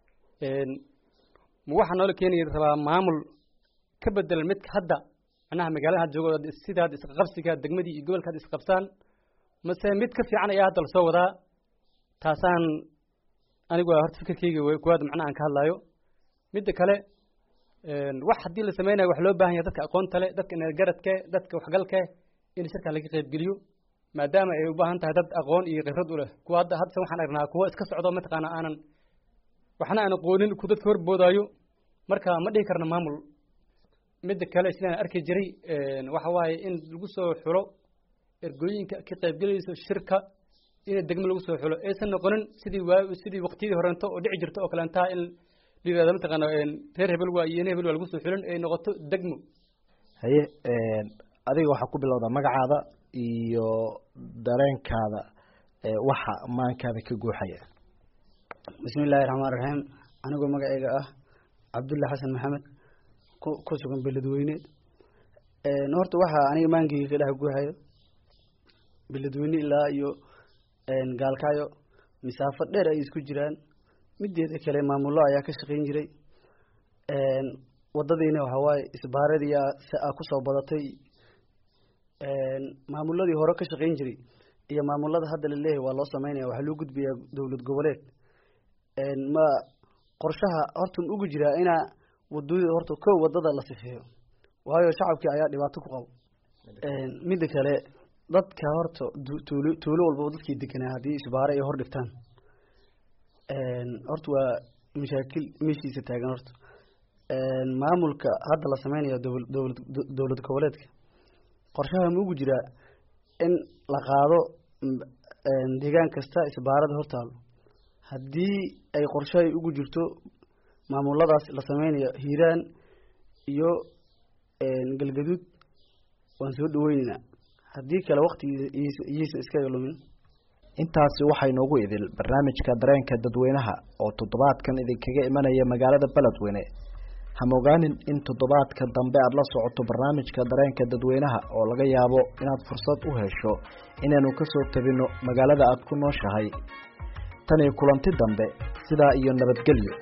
ma waxaa noola keenaya rabaa maamul ka bedelan midka hadda macnaha magaalada hadda joogo sida hadda isqabsiga degmadii iyo gobolka hadda isqabsaan mase mid ka fiican ayaa hadda lasoo wadaa taasaan anigu horta fikirkeyga kuwaad macnaha aan ka hadlaayo midda kale wax haddii la sameynayo wax loo baahan yahay dadka aqoonta le dadka energaradke dadka waxgalke in shirka laga qaybgeliyo maadaama ay u baahan tahay dad aqoon iyo khibrad u leh kuwa hadda hadda waxaan aragnaa kuwa iska socdo mataqaana aanan waxna aan aqoonin ku dadka horboodaayo marka ma dhihi karna maamul midda kale sidaan arki jiray waxa waaye in lagu soo xulo ergooyinka ka qaybgelayso shirka in degmo lagu soo xulo aysan noqonin sidii waa sidii waqtiyadii horeento oo dhici jirto oo kaleentaa in la yirahdo mataqaana reer hebel waa iyo hebel waa lagu soo xulin ay noqoto degmo haye adiga waxaa ku bilowdaa magacaada iyo dareenkaada waxa maankaada ka guuxaya bismi illaahi raxmaan raxiim anigoo magaceyga ah cabdulla xasan maxamed ku ku sugan beledweyne horta waxaa aniga maankeyga ka dhex guuxayo beledweyne ilaa iyo gaalkaayo masaafo dheer ay isku jiraan mideeda kale maamullo ayaa ka shaqayn jiray wadadiina waxaa waaye isbaaradii aa kusoo badatay maamuladii hore ka shaqayn jiray iyo maamulada hadda la leeyahay waa loo sameynaya waxaa loo gudbiyaa dowlad goboleed ma qorshaha horta ma ugu jiraa inaa wadooyada horta kow wadada la sifeeyo waayo shacabkii ayaa dhibaato ku qabo midda kale dadka horta tuulo tuulo walbaba dadkii deganaa haddii isbaare ay hor dhigtaan horta waa mashaakil meeshiisa taagan horta maamulka hadda la sameynayo dowla dowlad dowlad goboleedka qorshaha ma ugu jiraa in la qaado deegaan kasta isbaarada hortaalo haddii ay qorshahay ugu jirto maamuladaas la sameynayo hiiraan iyo galgaduud waan soo dhaweyneynaa haddii kale waktigii iyaysan iskaga lumin intaasi waxaa inoogu idil barnaamijka dareenka dadweynaha oo toddobaadkan idinkaga imanaya magaalada beledweyne hamogaanin in toddobaadka dambe aada la socoto barnaamijka dareenka dadweynaha oo laga yaabo inaad fursad u hesho inaanu kasoo tabino magaalada aada ku nooshahay tan iyo kulanti dambe sidaa iyo nabadgelyo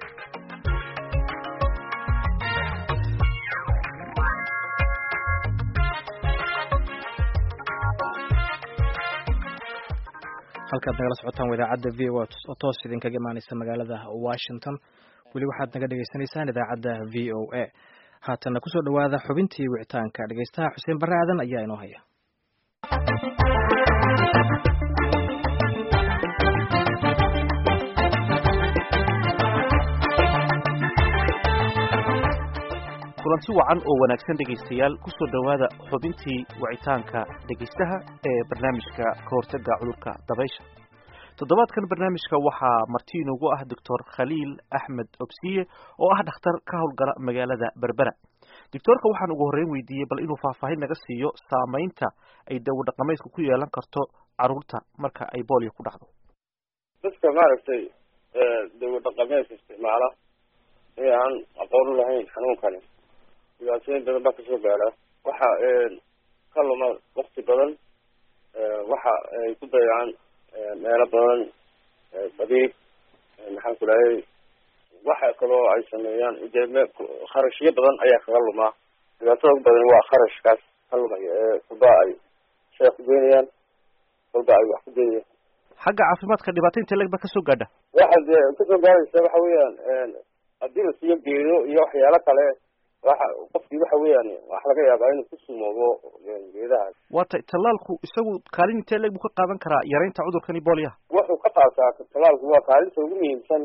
halkaad nagala socotaan idaacadda v o oo toos idinkaga imaaneysa magaalada washington weli waxaad naga dhagaysanaysaan idaacadda v o a haatanna kusoo dhawaada xubintii wicitaanka dhegeystaha xuseen barre aadan ayaa inoo haya kulanti wacan oo wanaagsan dhegaystayaal kusoo dhowaada xubintii wicitaanka dhegaystaha ee barnaamijka ka hortaga cudurka dabaysha toddobaadkan barnaamijka waxaa marti inoogu ah doctor khaliil axmed obsiye oo ah dhakhtar ka howlgala magaalada berbera doctoorka waxaan ugu horreyn weydiiyey bal inuu faahfaahin naga siiyo saameynta ay dawo dhaqameedku ku yeelan karto caruurta marka ay boolio ku dhacdo dadka maaragtay dawo dhaqameedka isticmaala ee aan aqoon u lahayn xanuunkani dhibaatooyin badan baa kasoo gaadha waxa ka luma wakti badan waxa ay ku dayacaan meelo badan badiib maxaan ku dhahay waxa kaloo ay sameeyaan dee me kharashyo badan ayaa kaga lumaa dhibaatada ugu badan waa kharashkaas ka lumaya ee kulba ay shay ku geynayaan kulba ay wax ku geynayaan xagga caafimaadka dhibaato intee leg ba kasoo gaadha waxa dee kasoo gaadaysa waxa weeyaan haddii la siiyo geedo iyo waxyaalo kale waxa qofkii waxa weeyaan wax laga yaabaa inuu ku sumoobo geedahaas waa tay tallaalku isagu kaalin intee leeg buu ka qaadan karaa yaraynta cudurkani booliyaha wuxuu ka qaataa tallaalku waa kaalinta ugu muhiimsan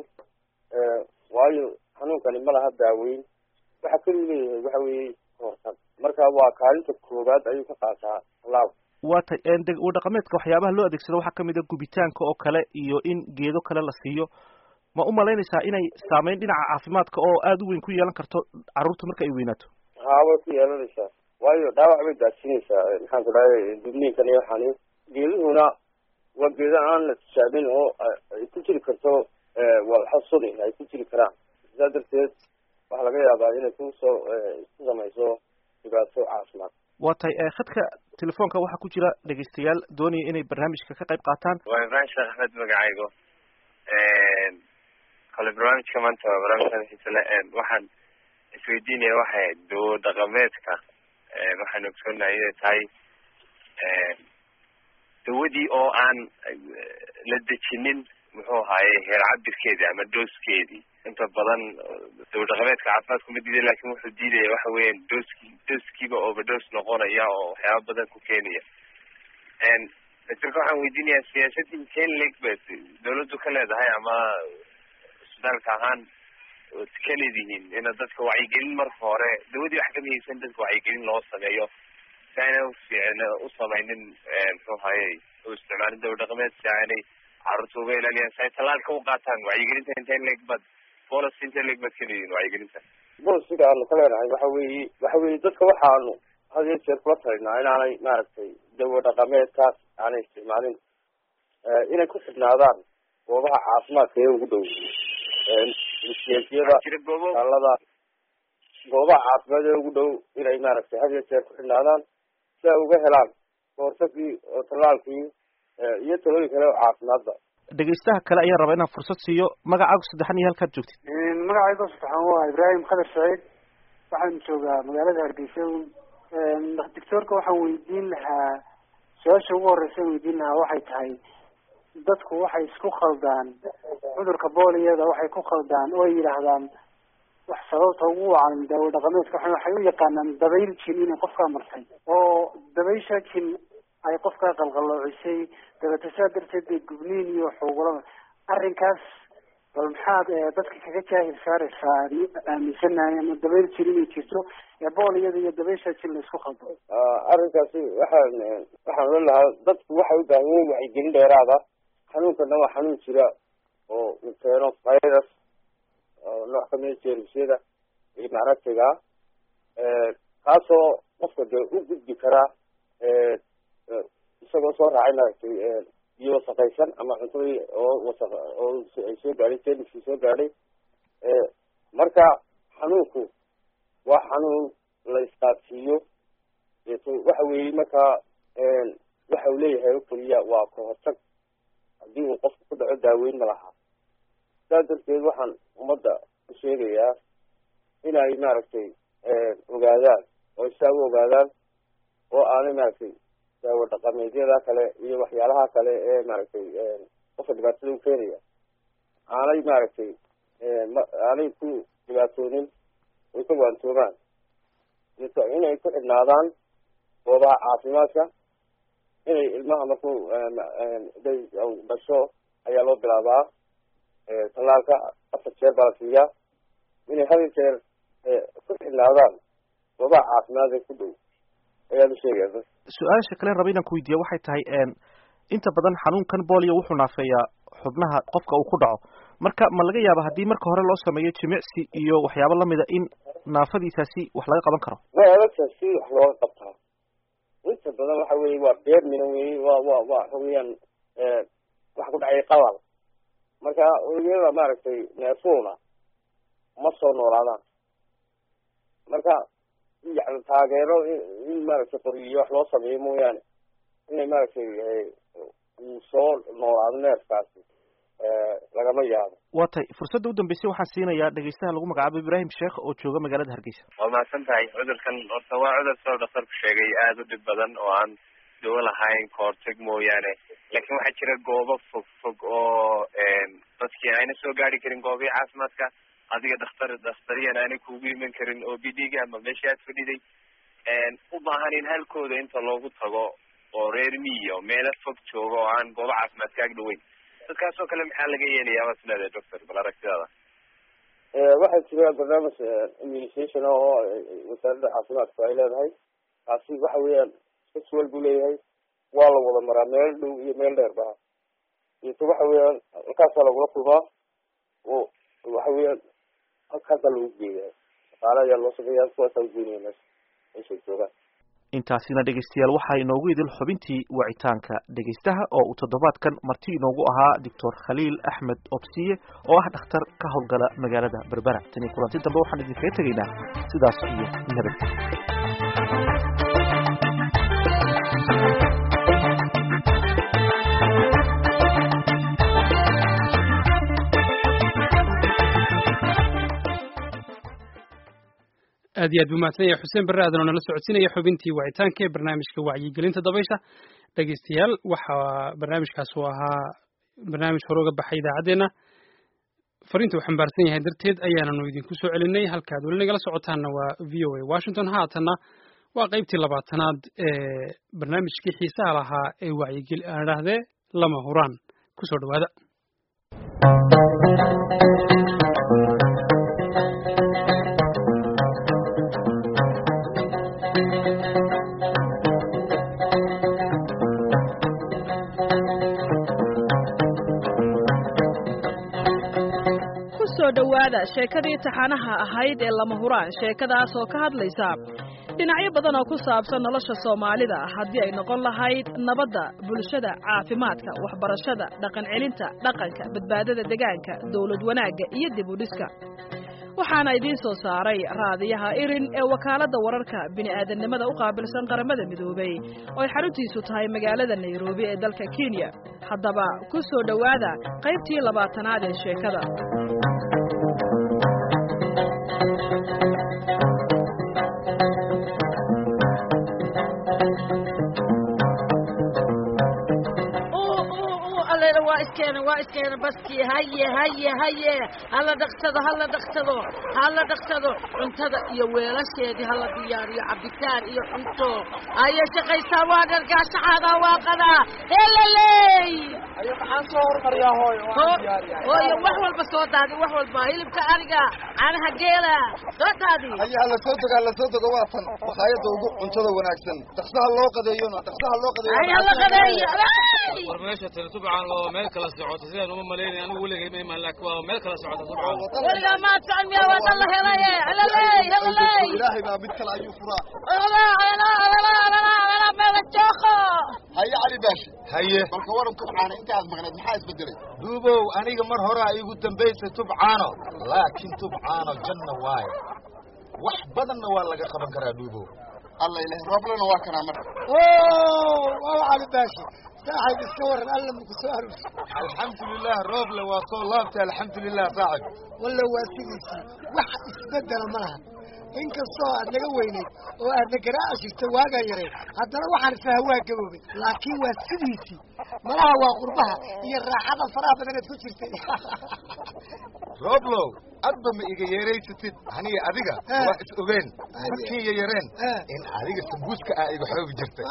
waayo xanuunkani ma laha daaweyn waxa keliu leeyahay waxa weeye kahortag marka waa kaalinta koowaad ayuu ka qaataa tallaalku waa tay dawo dhaqameedka waxyaabaha loo adeegsado waxaa kamid a gubitaanka oo kale iyo in geedo kale la siiyo ma u malaynaysaa inay saameyn dhinaca caafimaadka oo aada u weyn ku yeelan karto carruurta marka ay weynaato haa way ku yeelanaysaa waayo dhaawac bay gaadsiinaysaa maxaan ku dhahay dubniinkan iyo waxaani geeduhuna waa geeda aan la tijaabin oo ay ku jiri karto walxo suni ay ku jiri karaan sidaa darteed waxaa laga yaabaa inay kusoo ku samayso dhibaato caafimaad waa tahay khadka telefoonka waxaa ku jira dhegaystayaal doonaya inay barnaamijka ka qayb qaataan waa ibrahim sheekh axmed magacaygo kale barnaamijka maanta waa barnaamijkan xiisale waxaan isweydiinaya waxay dawo dhaqameedka waxaan ogsoonahay inay tahay dawadii oo aan la dejinin muxuu ahaaye heer cabirkeedii ama dooskeedii inta badan dawo dhaqameedka caafimaadku ma diiday lakin wuxuu diidaya waxa weeyaan dooski dooskiiba overdose noqonaya oo waxyaaba badan ku keenaya doctorka waxaan weydiinayaa siyaasadii inteen leg ba dawladdu ka leedahay ama isbitaalka ahaan ood ka leedihiin ina dadka wacyigelin marka hore dawadii wax ka muhiimsan dadka wacyigelin loo sameeyo si aanay ufiicn u samaynin muxuu haye u isticmaalin dawa dhaqameed si aanay carruurta uga ilaaliyaan si ay tallaalka u qaataan wacyigelinta inteen leg bad bolos inteen leg bad ka leedihiin wacyigelinta bolosiga aanu ka leenahay waxa weeye waxa weeye dadka waxaanu had iyo jeer kula talinaa inaanay maaragtay dawo dhaqameedkaas aanay isticmaalin inay ku xidhnaadaan goobaha caafimaadka ee ugu dhow msiyada taalada goobaha caafimaad ee ugu dhow inay maaragtay had iyo jeer ku xidhnaadaan si ay uga helaan kahortagii oo tallaalkii iyo talooyin kale oo caafimaadba dhegaystaha kale ayaan rabaa inaan fursad siiyo magacaagu saddexan iyo halkaad joogtid magacayga saddexan waa ibraahim khadar saciid waxaan joogaa magaalada hargeysa doctoorka waxaan weydiin lahaa su-aasha ugu horreysa weydiin lahaa waxay tahay dadku waxay isku khaldaan cudurka booliyada waxay ku khaldaan oo ay yidhaahdaan wax sababta ugu wacan daawo dhaqameedka waxay waxay u yaqaanaan dabayl jin inay qofkaa martay oo dabaysha jin ay qofkaa qalqalloocisay dabeeta saa darteed bay gubniin iyo xuugulada arrinkaas bal maxaad dadka kaga jaahil saaraysaa aaminsanahay ama dabayl jin inay jirto ee booliyada iyo dabaysha jin la isku khaldo arrinkaasi waxaan waxaan oran lahaa dadku waxay u baahan yihiin wacyigelin dheeraada xanuunkana waa xanuun jira oo uu keeno virus oo nooc kamida jeermisyada iyo macragtiga kaasoo qofka dee u gudbi karaa isagoo soo raacay maaragtay biyo wasaqaysan ama cuntadii oo wasaq oo ay soo gaadhay jeermiskii soo gaadhay marka xanuunku waa xanuun la isqaadsiiyo waxa weeye markaa waxa uu leeyahay oo keliya waa ka hortag haddii uu qofku ku dhaco daaweyn ma laha saas darteed waxaan ummadda u sheegayaa inay maaragtay ogaadaan oo isaa u ogaadaan oo aanay maaragtay daawo dhaqameedyada kale iyo waxyaalaha kale ee maaragtay qofka dhibaatada u keenaya aanay maaragtay aanay ku dhibaatoonin oy ka waantoomaan inay ku xidhnaadaan goobaha caafimaadka inay ilmaha markuu day dhasho ayaa loo bilaabaa tallaalka afar jeer baa la siiyaa inay hal jeer ku xidhnaadaan goobaha caafimaad ee ku dhow ayaan u sheegaya su-aasha kale raba inaan ku weydiiya waxay tahay inta badan xanuunkan bolio wuxuu naafeeyaa xubnaha qofka uu ku dhaco marka ma laga yaaba haddii marka hore loo sameeyo jimicsi iyo waxyaabo lamida in naafadiisaasi wax laga qaban karo way adagta si wax looga qabtaa inta badan waxa weye waa beer mina weye wa wa wa waxa weeyaan waxa ku dhacay qabal marka unugyada maaragtay neefuuna ma soo noolaadaan marka yani taageero in maaragtay qoriyo wax loo sameeyo mooyaane inay maaragtay uu soo noolaado neefkaasi lagama yaabo waa tay fursadda u dambeysay waxaan siinayaa dhegeystaha lagu magacaabo ibrahim sheekh oo jooga magaalada hargeysa waa mahadsan tahay cudurkan horta waa cudur soo dhakhtarku sheegay aada u dhib badan oo aan dawo lahayn kahortag mooyaane laakiin waxaa jira goobo fog fog oo dadkii ayna soo gaari karin goobihii caafimaadka adiga dhakhtar dhakhtariyan aanay kuugu iman karin oo b d ga ama meeshii aad fadhiday u baahan in halkooda inta loogu tago oo reer miyo meelo fog jooga oo aan goobo caafimaadka ag dhaweyn dadkaas oo kale maxaa laga yeelayaa baad isleedahay doctor bal aragtidaada waxaa jira barnaamij immunisation oo wasaaradda caafimaadku ay leedahay kaasi waxa weeyaan saswal buu leeyahay waa la wada maraa meel dhow iyo meel dheer baha iyto waxa weeyaan halkaasaa lagula kulmaa oo waxa weeyaan halkaasaa lagu geeyaa shaqaale ayaa loo sameeyaa kuwaasaa ugeynaya meesha meeshay joogaan intaasina dhegeystayaal waxaa inoogu idil xubintii wacitaanka dhegeystaha oo uu toddobaadkan marti inoogu ahaa doctor khaliil axmed obsiye oo ah dhakhtar ka howlgala magaalada berbera tani kulanti dambe waxaan idinkaga tegaynaa sidaas iyo nabad aad iyo aad buu mahadsan yahay xuseen barre aadan oo nala socodsiinaya xubintii wacitaanka ee barnaamijka wacyigelinta dabaysha dhegeystayaal waxaa barnaamijkaas uu ahaa barnaamij hore uga baxay idaacaddeenna fariinta uu xambaarsan yahay darteed ayaananu idinku soo celinay halkaad weli nagala socotaanna waa v o a washington haatanna waa qaybtii labaatanaad ee barnaamijkii xiisaha lahaa ee wacyigeli aan idhaahdee lama huraan kusoo dhawaada kusoo dhowaada sheekadii taxanaha ahayd ee lama huraan sheekadaas oo ka hadlaysa dhinacyo badan oo ku saabsan nolosha soomaalida haddii ay noqon lahayd nabadda bulshada caafimaadka waxbarashada dhaqan celinta dhaqanka badbaadada degaanka dawlad wanaagga iyo dib u dhiska waxaana idiin soo saaray raadiyaha irin ee wakaaladda wararka bini'aadannimada u qaabilsan qaramada midoobay oo ay xaruntiisu tahay magaalada nairobi ee dalka kenya haddaba ku soo dhowaada qaybtii labaatanaad ee sheekada leeskeena baskii haye haye haye hala dhaqsado hala dhaqsado hala dhaqsado cuntada iyo weelasheedii hala diyaariyo cabitaan iyo cunto aye shaqaysaa waa dhargaa shaxaadaa waa qadaa helaley maxaan soo hormariyaa hooyo hooyo wax walba soo daadi wax walba hilibka ariga caanaha geela soo daadi haya hala soo dego hala soo dego waa tan makhaayadda ugu cuntada wanaagsan dhaqsaha loo qadeeyona dhaqsaha loo qadeeyo ay hala qadeeyo war meesha tiri subcan oo meel kala socota sidaan uma malaynay anigu weligay ma imaan laakiin waa meel kala socota subcan weligaa maad socon miyaa waa dan la helaye helaley helaley ilaahay baa mid kale ayuu furaa meela jooko haye cali baashi haye balka waran tubcaana inta aad maqneed maxaa isbedelay duubow aniga mar horaa igu dambaysay tubcaano laakiin tubcaano janna waaye wax badanna waa laga qaban karaa duubow alla ilaah rooblena waa kanaa marka waa cali baashi saaxib iska waran alla maku soo aruursi alxamdulilah rooble waa soo laabtay alxamdulilah saaxib walla waa sidiisii wax isbedela ma laha inkastoo aad naga weynayd oo aadna garaaci jirta waagaa yareed haddana waxaan isfaha waa gaboobay laakiin waa sidiisii malaha waa qurbaha iyo raaxada faraha badanaad ku jirtay rooblow adba ma iga yeeraysatid aniga adiga waa is ogeen markii ya yareen in adiga sambuuska ah iga xoogi jirtay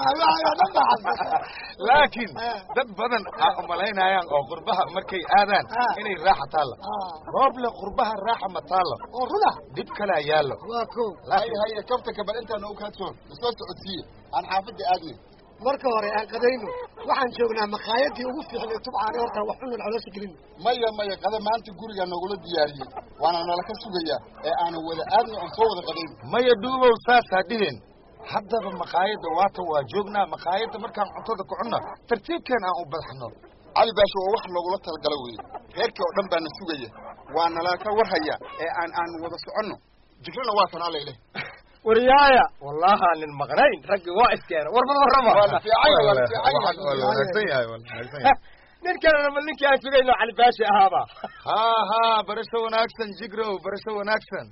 laakiin dad badan aa umalaynayaan oo qurbaha markay aadaan inay raaxa taalla rooble qurbaha raaxa ma taalla oo runa dhib kalaa yaallo waa ko haye haye kabtanka bal intaana u kaadsoon isoo socodsiiye aan xaafadda aadnay marka hore aan qadayno waxaan joognaa makhaayadii ugu fiicnay tubcaane horta wax cunan caloosha gelin maya maya qada maanta gurigaa nogula diyaariyey waana nala ka sugayaa ee aanu wada aadna oon soo wada qadayn maya dhuubow saasaa dhihin haddaba makhaayadda waata waa joognaa makhaayadda markaan cuntada ku cunna tartiibkeen aan u badaxno cali baasho waa wax loogula talagalo weeye reerkii oo dhan baana sugaya waa nala ka warhaya ee aan aan wada soconno jigrana waa tan alla ileh waryaaya wallaha nin maqnayn raggi waa iskeena warbad warrama waa la fiican yahay waa la fiican yahay waa la wanaagsan yahay waa la wanaagsan yahay nin kalena ma ninkii aan sugayno cali baashi ahaaba ha ha barasho wanaagsan jigrow barasho wanaagsan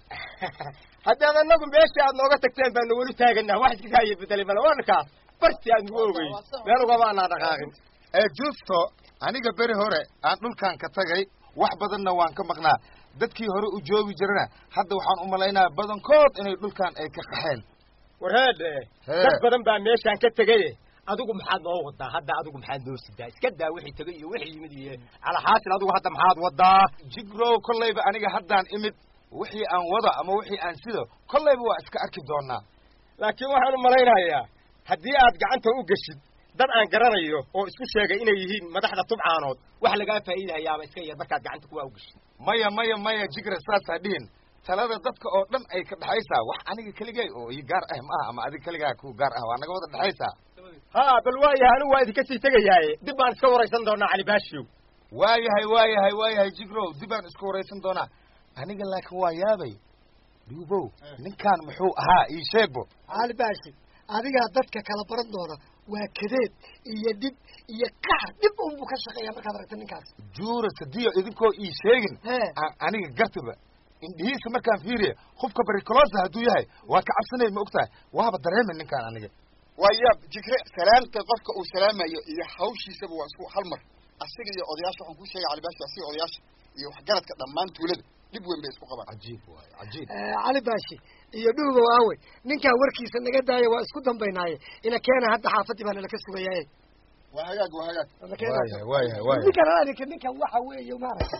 haddaad anagu meeshii aad nooga tagteen baanu weli taaganaa wax iska haya bedelay male waa ninkaas barti aad nagu ogey meel ugama anaa dhaqaaqin ee justo aniga beri hore aan dhulkan ka tagay wax badanna waan ka maqnaa dadkii hore u joogi jirana hadda waxaan u malaynaya badankood inay dhulkan ay ka qaxeen warheedhe dad badan baa meeshaan ka tegaye adigu maxaad noo wadaa hadda adigu maxaad noo sidaa iska daa wixii tegay iyo wixii yimid iyo calahaasil adigu hadda maxaad wadaa jigrow kollayba aniga haddaan imid wixii aan wada ama wixii aan sido kollayba waa iska arki doonaa laakiin waxaan u malaynayaa haddii aad gacanta u geshid dad aan garanayo oo isku sheegay inay yihiin madaxda tubcaanood wax lagaa faa'iidahayaaba iska yar markaad gacanta kuwaa u geshid maya maya maya jigra saasaa dhihin talada dadka oo dhan ay ka dhexaysaa wax aniga keligay oo ii gaar ah ma aha ama adiga keligaa ku gaar ah waa naga wada dhexaysaa ha bal waayahay anigu waa idinka sii tegayaaye dib baan iska waraysan doonaa cali baashiyow waayahay waayahay waayahay jigrow dib baan isku waraysan doonaa aniga laakiin waa yaabay dhuubow ninkaan muxuu ahaa ii sheegbo cali baashi adigaa dadka kala baran doona waa kadeed iyo dhib iyo qaar dhib unbuu ka shaqeeya markaad aragta ninkaas juura sadiyo idinkoo ii sheegin aan aniga gartaba indhihiisa markaan fiiriya qofka baricolosa hadduu yahay waa ka cabsanay ma ogtahay waaba dareemay ninkaan aniga waa yaab jikre salaamta qofka uu salaamayo iyo hawshiisaba waa isku hal mar asiga iyo odayaasha waxaan kuu sheegay calibaashi asiga odayaasha iyo waxgaradka dhammaan tuulada dhib weyn bay isku qabaan cajiib waay cajiib cali baashi iyo dhuugow aawe ninkaa warkiisa naga daaya waa isku dambaynaaye ina keena hadda xaafadii baa nalaka sugayaaye waa hagaag waa hagaag waayahay waayahay waayahay ninkan aninka ninkan waxa weeye maaragta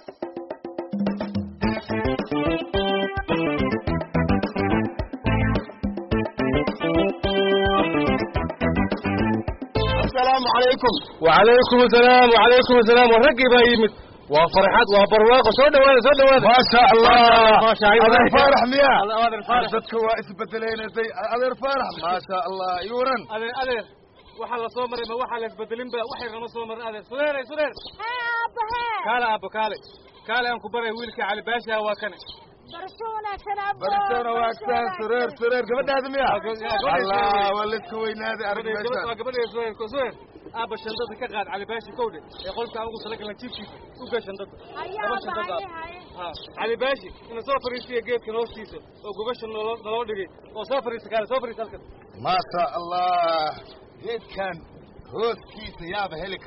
asalaamu calaykum وعليكم السلام وعليكم السلام ورقي بايمت وفرحات وبرواقه سو دواده سو دواده ما شاء الله ما شاء الله adeer faarax miya adeer faarax dadka waa isbedelaynaysay adeer faarax ma sha allah yuran adeer adeer waxa la soo maray ma waxa la isbedelin ba waxay rama soo maray adeer sureer sureer kaale aabo kaale kaale aan ku baray wiilka cali baasha waa kane barisana waagsan sureer sureer gabadhaada miya allah waa layska weynaaday arag meesha waa gabadheeda sureer sureer aaba shandada ka qaad cali baashi kowdhe ee qolka aan ugu talagalan jiibkiisa u gee shandada laba shandada ha cali baashi ina soo fariisiya geedkan hoostiisa oo gogasha naloo naloo dhigay oo soo fariisa kaale soo fariisa halkan ma sha allah geedkan hooskiisa yaaba heli karo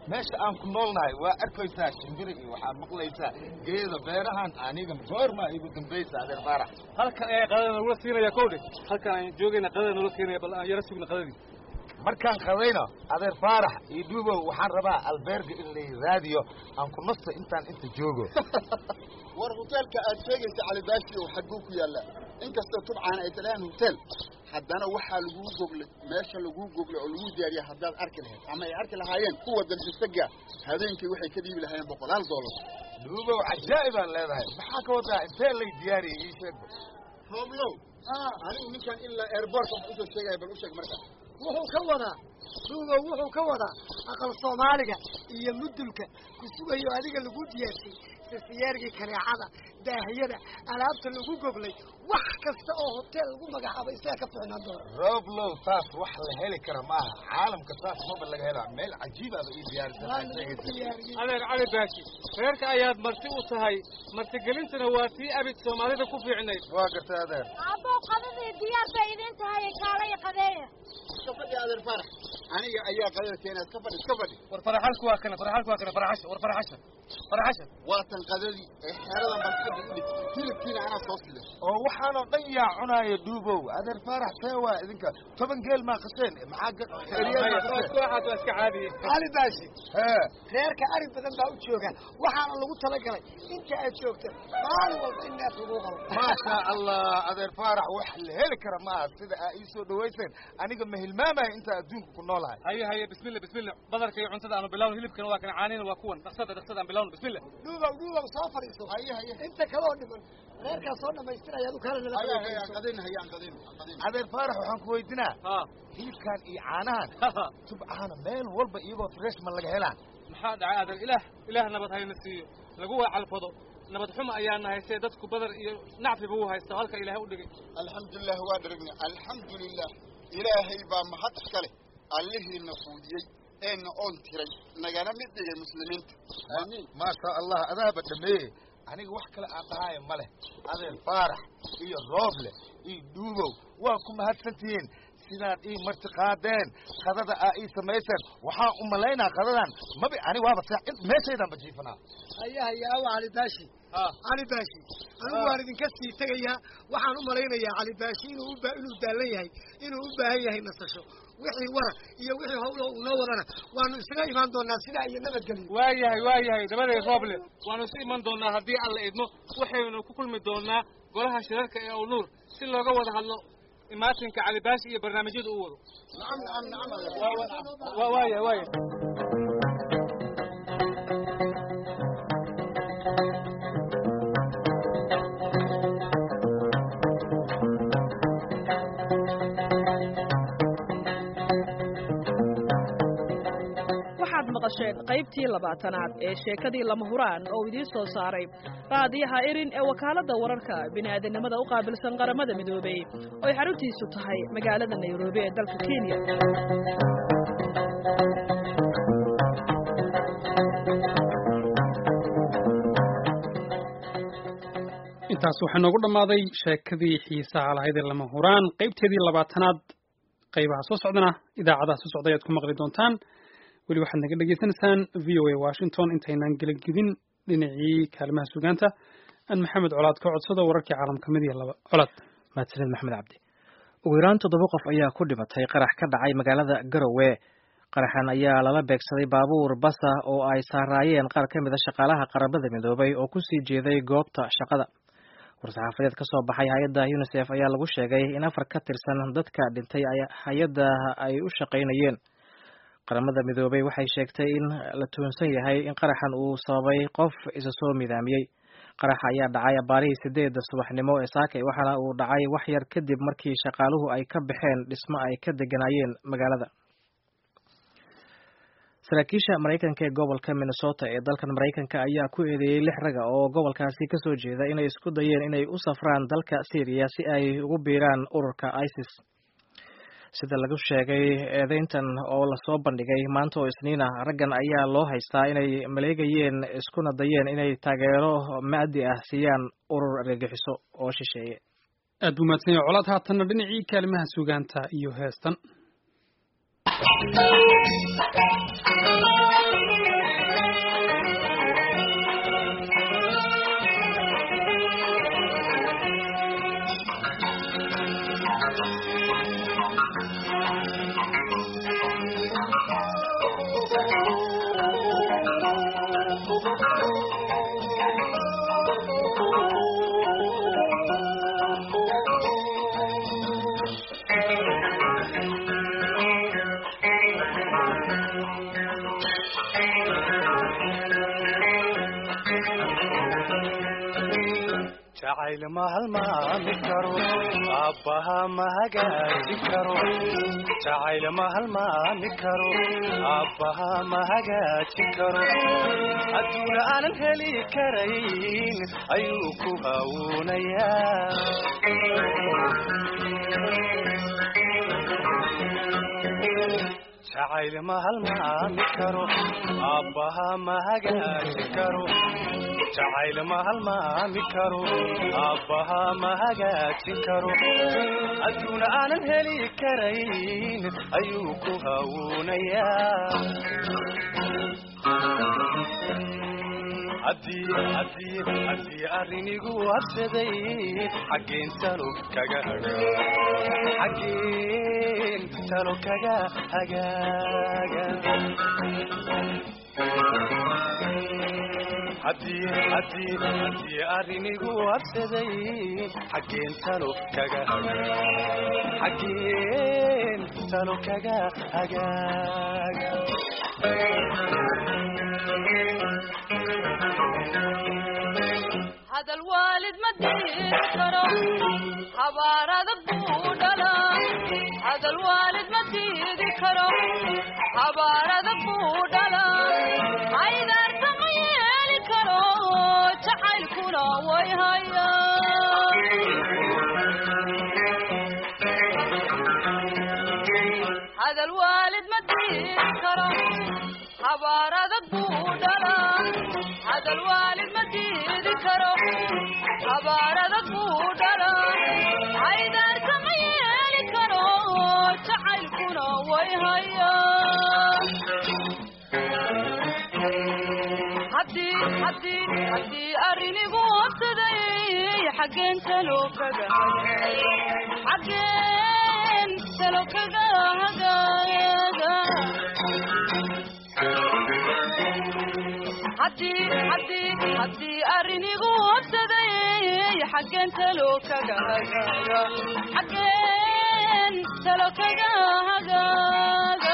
meesha aan ku noolnahay waa arkaysaa shimbiri iyo waxaad maqlaysaa geeda beerahan aniga goorma igu dambaysa adeer faarax halkan ayaa qadada nagula siinaya kowdhe halkan aan joogayna qadada nagula siinaya bal aan yara sugna qadadii markaan qadayno adeer faarax iyo dhuubow waxaan rabaa albeerga in la raadiyo aan ku nasto intaan inta joogo war hoteelka aad sheegaysa calibaashi oo xagguu ku yaallaa inkastoo tubcaan ay talaan hotel haddana waxaa laguu goglay meesha laguu goglay oo laguu diyaariya haddaad arki lahayd ama ay arki lahaayeen kuwa dalbisaga habeenkii waxay ka dhiibi lahaayeen boqolaal doolar dhuubow cajaa'ibaan leedahay maxaa ka wadaa intee lay diyaariyay ii sheeg hooblow anigu ninkan ilaa airbortka wax usoo sheegaya bal u sheeg marka wuxuu ka wadaa dhuubow wuxuu ka wadaa aqal soomaaliga iyo mudulka ku sugayo adiga lagu diyaarshay sasiyaargii kaneecada daahiyada alaabta lagu goglay wax kasta oo hotel lagu magacaabo isaga ka ficnaan doona roblow taas wax la heli kara maaha caalamka taas maba laga hela meel cajiibaaba ii diyaarisan adeer cali baashi reerka ayaad marti u tahay martigelintuna waa tii abid soomaalida ku fiicnayd waa gartay adeer abbow qadadii diyaar bay idin tahay kaalaya qadeeya iska fadhi adeer farax aniga ayaa qadada keenaa iska fadhi iska fadhi war faraxalku waa kana faraxalku waa kana faraxasha war faraxasha faraxasha waatan qadadii ee xeeradan balxadda u dhig hilibkiina anaa soo sida oo waxaanoo dhan yaa cunaaya dhuubow adeer faarax see waa idinka toban geel maa qasheen maxaa iska caadiye cali baashi hee reerka ari badan baa u jooga waxaana lagu talagalay inta aad joogto maalin walba in neef lagu qabo maasha allah adeer faarax wax la heli kara maaha sida aa ii soo dhawayseen aniga ma hilmaamaya inta adduunka ku noolahay haye haye bismillah bismillah badarka iyo cuntada aanu bilawno hilibkana waa kana caanina waa kuwan dhaqsada dhaqsada aan bilawno bismillah dhuubow dhuubow soo fadhiiso haye haye inta kaloo dhiman reerkaa soo dhamaystiraya adu kala nala qadayn hayaan qadayn adeer faarax waxaan ku weydinaa hilibkan iyo caanahan tubcaana meel walba iyagoo fresh ma laga helaa maxaa dhacay adeer ilaah ilaah nabad hayna siiyo lagu waa calfado nabad xumo ayaa nahay see dadku badar iyo nacfiba u haysta halka ilaahay u dhigay alxamdulilah waa dharagna alxamdulilah ilaahay baa mahad iska leh allihiina fuudiyey eena oon tiray nagana mid dhigay muslimiinta aamiin maasha allah adaaba dhameeye aniga wax kale aan dhahaayo ma leh adeer faarax iyo rooble iyo dhuubow waa ku mahadsantihiin sidaad ii marti qaadeen qadada aa ii samayseen waxaan u malaynaa qadadan mabi ani waaba sa meeshaydan bajiifanaa haya haya awa cali baashi cali baashi anigu waan idinka sii tegayaa waxaan u malaynayaa cali baashi inuu uba inuu daalan yahay inuu u baahan yahay nasasho wixii wara iyo wixii hawlo uu noo wadana waanu isaga imaan doonaa sidaa iyo nabadgelyo waa yahay waa yahay dabaday rooble waanu isu iman doonaa haddii alla idmo waxaynu ku kulmi doonaa golaha shirarka ee ownuur si looga wada hadlo imaatinka cali baashi iyo barnaamijyada u wado nacam nacam nacam waaya waaya waxaad maqasheen qaybtii labaatanaad ee sheekadii lama huraan oo idiin soo saaray raadiyaha erin ee wakaaladda wararka bini'aadanimada u qaabilsan qaramada midoobey oo ay xaruntiisu tahay magaalada nairobi ee dalka kenya intaas waxaa noogu dhammaaday sheekadii xiisaha lahayd ee lama huraan qaybteedii labaatanaad qaybaha soo socdana idaacadaha soo socda ayaad ku maqli doontaan weli waxaad naga dhegaysanaysaan v o a washington intaynaan gelagedin dhinacii kaalimaha sugaanta aan maxamed colaad ka codsado wararkii caalamka mid iyo laba colaad mahadsanid maxamed cabdi ugu yaraan toddoba qof ayaa ku dhimatay qarax ka dhacay magaalada garowe qaraxan ayaa lala beegsaday baabuur basa oo ay saaraayeen qaar ka mid a shaqaalaha qaramada midoobay oo kusii jeeday goobta shaqada war-saxaafadeed ka soo baxay hay-adda unisef ayaa lagu sheegay in afar ka tirsan dadka dhintay hay-adda ay u shaqaynayeen qaramada midoobay waxay sheegtay in la tuhunsan yahay in qaraxan uu sababay qof isa soo midaamiyey qaraxa ayaa dhacay abaarihii sideedda subaxnimo ee saakay waxaana uu dhacay wax yar kadib markii shaqaaluhu ay ka baxeen dhismo ay ka deganaayeen magaalada saraakiisha maraykanka ee gobolka minnesota ee dalkan maraykanka ayaa ku eedeeyey lix raga oo gobolkaasi kasoo jeeda inay isku dayeen inay u safraan dalka syriya si ay ugu biiraan ururka isis sida lagu sheegay eedeyntan oo lasoo bandhigay maanta oo isniin ah raggan ayaa loo haystaa inay maleegayeen iskuna dayeen inay taageero maadi ah siiyaan urur argagixiso oo shisheeye aad buu mahadsan yahay colaad haatanna dhinacii kaalimaha sugaanta iyo heestan jacayl ma halmaami karo aabbaha ma hagaagi karo jacayl ma halmaami karo aabbaha ma hagaaji karo adduuna aanan heli karayn ayuu ku hawuunayaa jacayl ma halmaami karo aabbaha ma hagaaji karo jacayl ma halmaami karo aabbaha ma hagaajin karo adduuna aanan heli karayn ayuu ku hawuunayaa haddii arrinigu habsaday xaggeen talo kaga xaggeen talo kaga hagaaga haddii arrinigu habsaday xaggeen talo kaga xaggeen talo kaga hagaaga hadal waalid ma diin karo habaar adag buu dhalaa hadal waalid ma diidi karo habaar adag buu dhalaa aydaarta ma yeeli karo jacaylkuna way hayaa hadal waalid ma diidi karo habaar adag buu dhalaa hadal waalid ma diidi karo habaar adag buu dhalaa aydaarka ma yeeli karo jacaylkuna way hayaa haddii haddii arrinigu habsaday xaggeen talo kaga xaggeen talo kaga hagaaga haddii haddii haddii arrinigu habsaday xaggeen talo kaga hagaaga xaggeen talo kaga hagaaga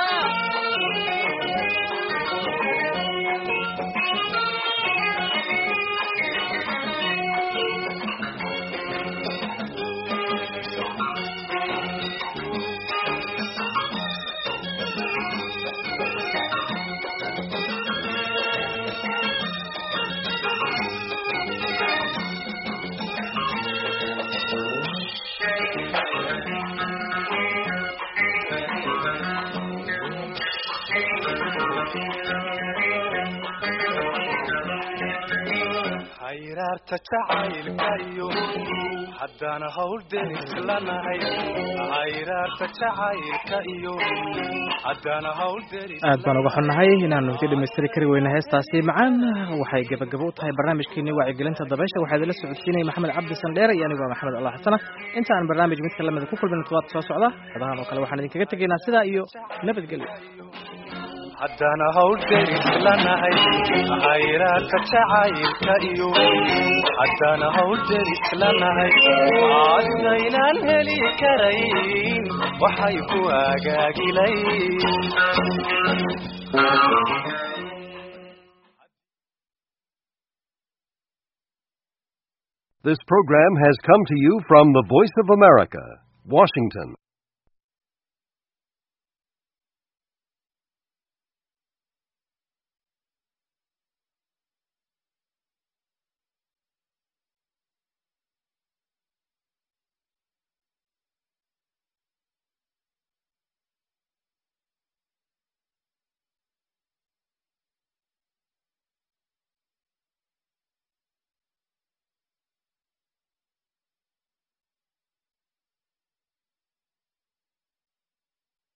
hayraarta jacaylka iyo haddana hawl deris lanahay hayraarta jacaylka iyo haddana hawl deris aad baan uga xunnahay inaanu sii dhamaystiri kari weyna heestaasi macaan waxay gebagabo u tahay barnaamijkeenii wacyigelinta dabaysha waxaa idinla socodsiinaya maxamed cabdi sandheere iyo anigoo maxamed allah xasana inta aan barnaamij mid kalamida ku kulmin todobaadka soo socda codahan oo kale waxaan idinkaga tegaynaa sidaa iyo nabadgelyo haddana hawl deris lanahay hayraarta jacaylka iyo haddana hawl deris lanahay haddaynaan heli karayn waxay ku hagaagilay This program has come to you from the Voice of America, Washington.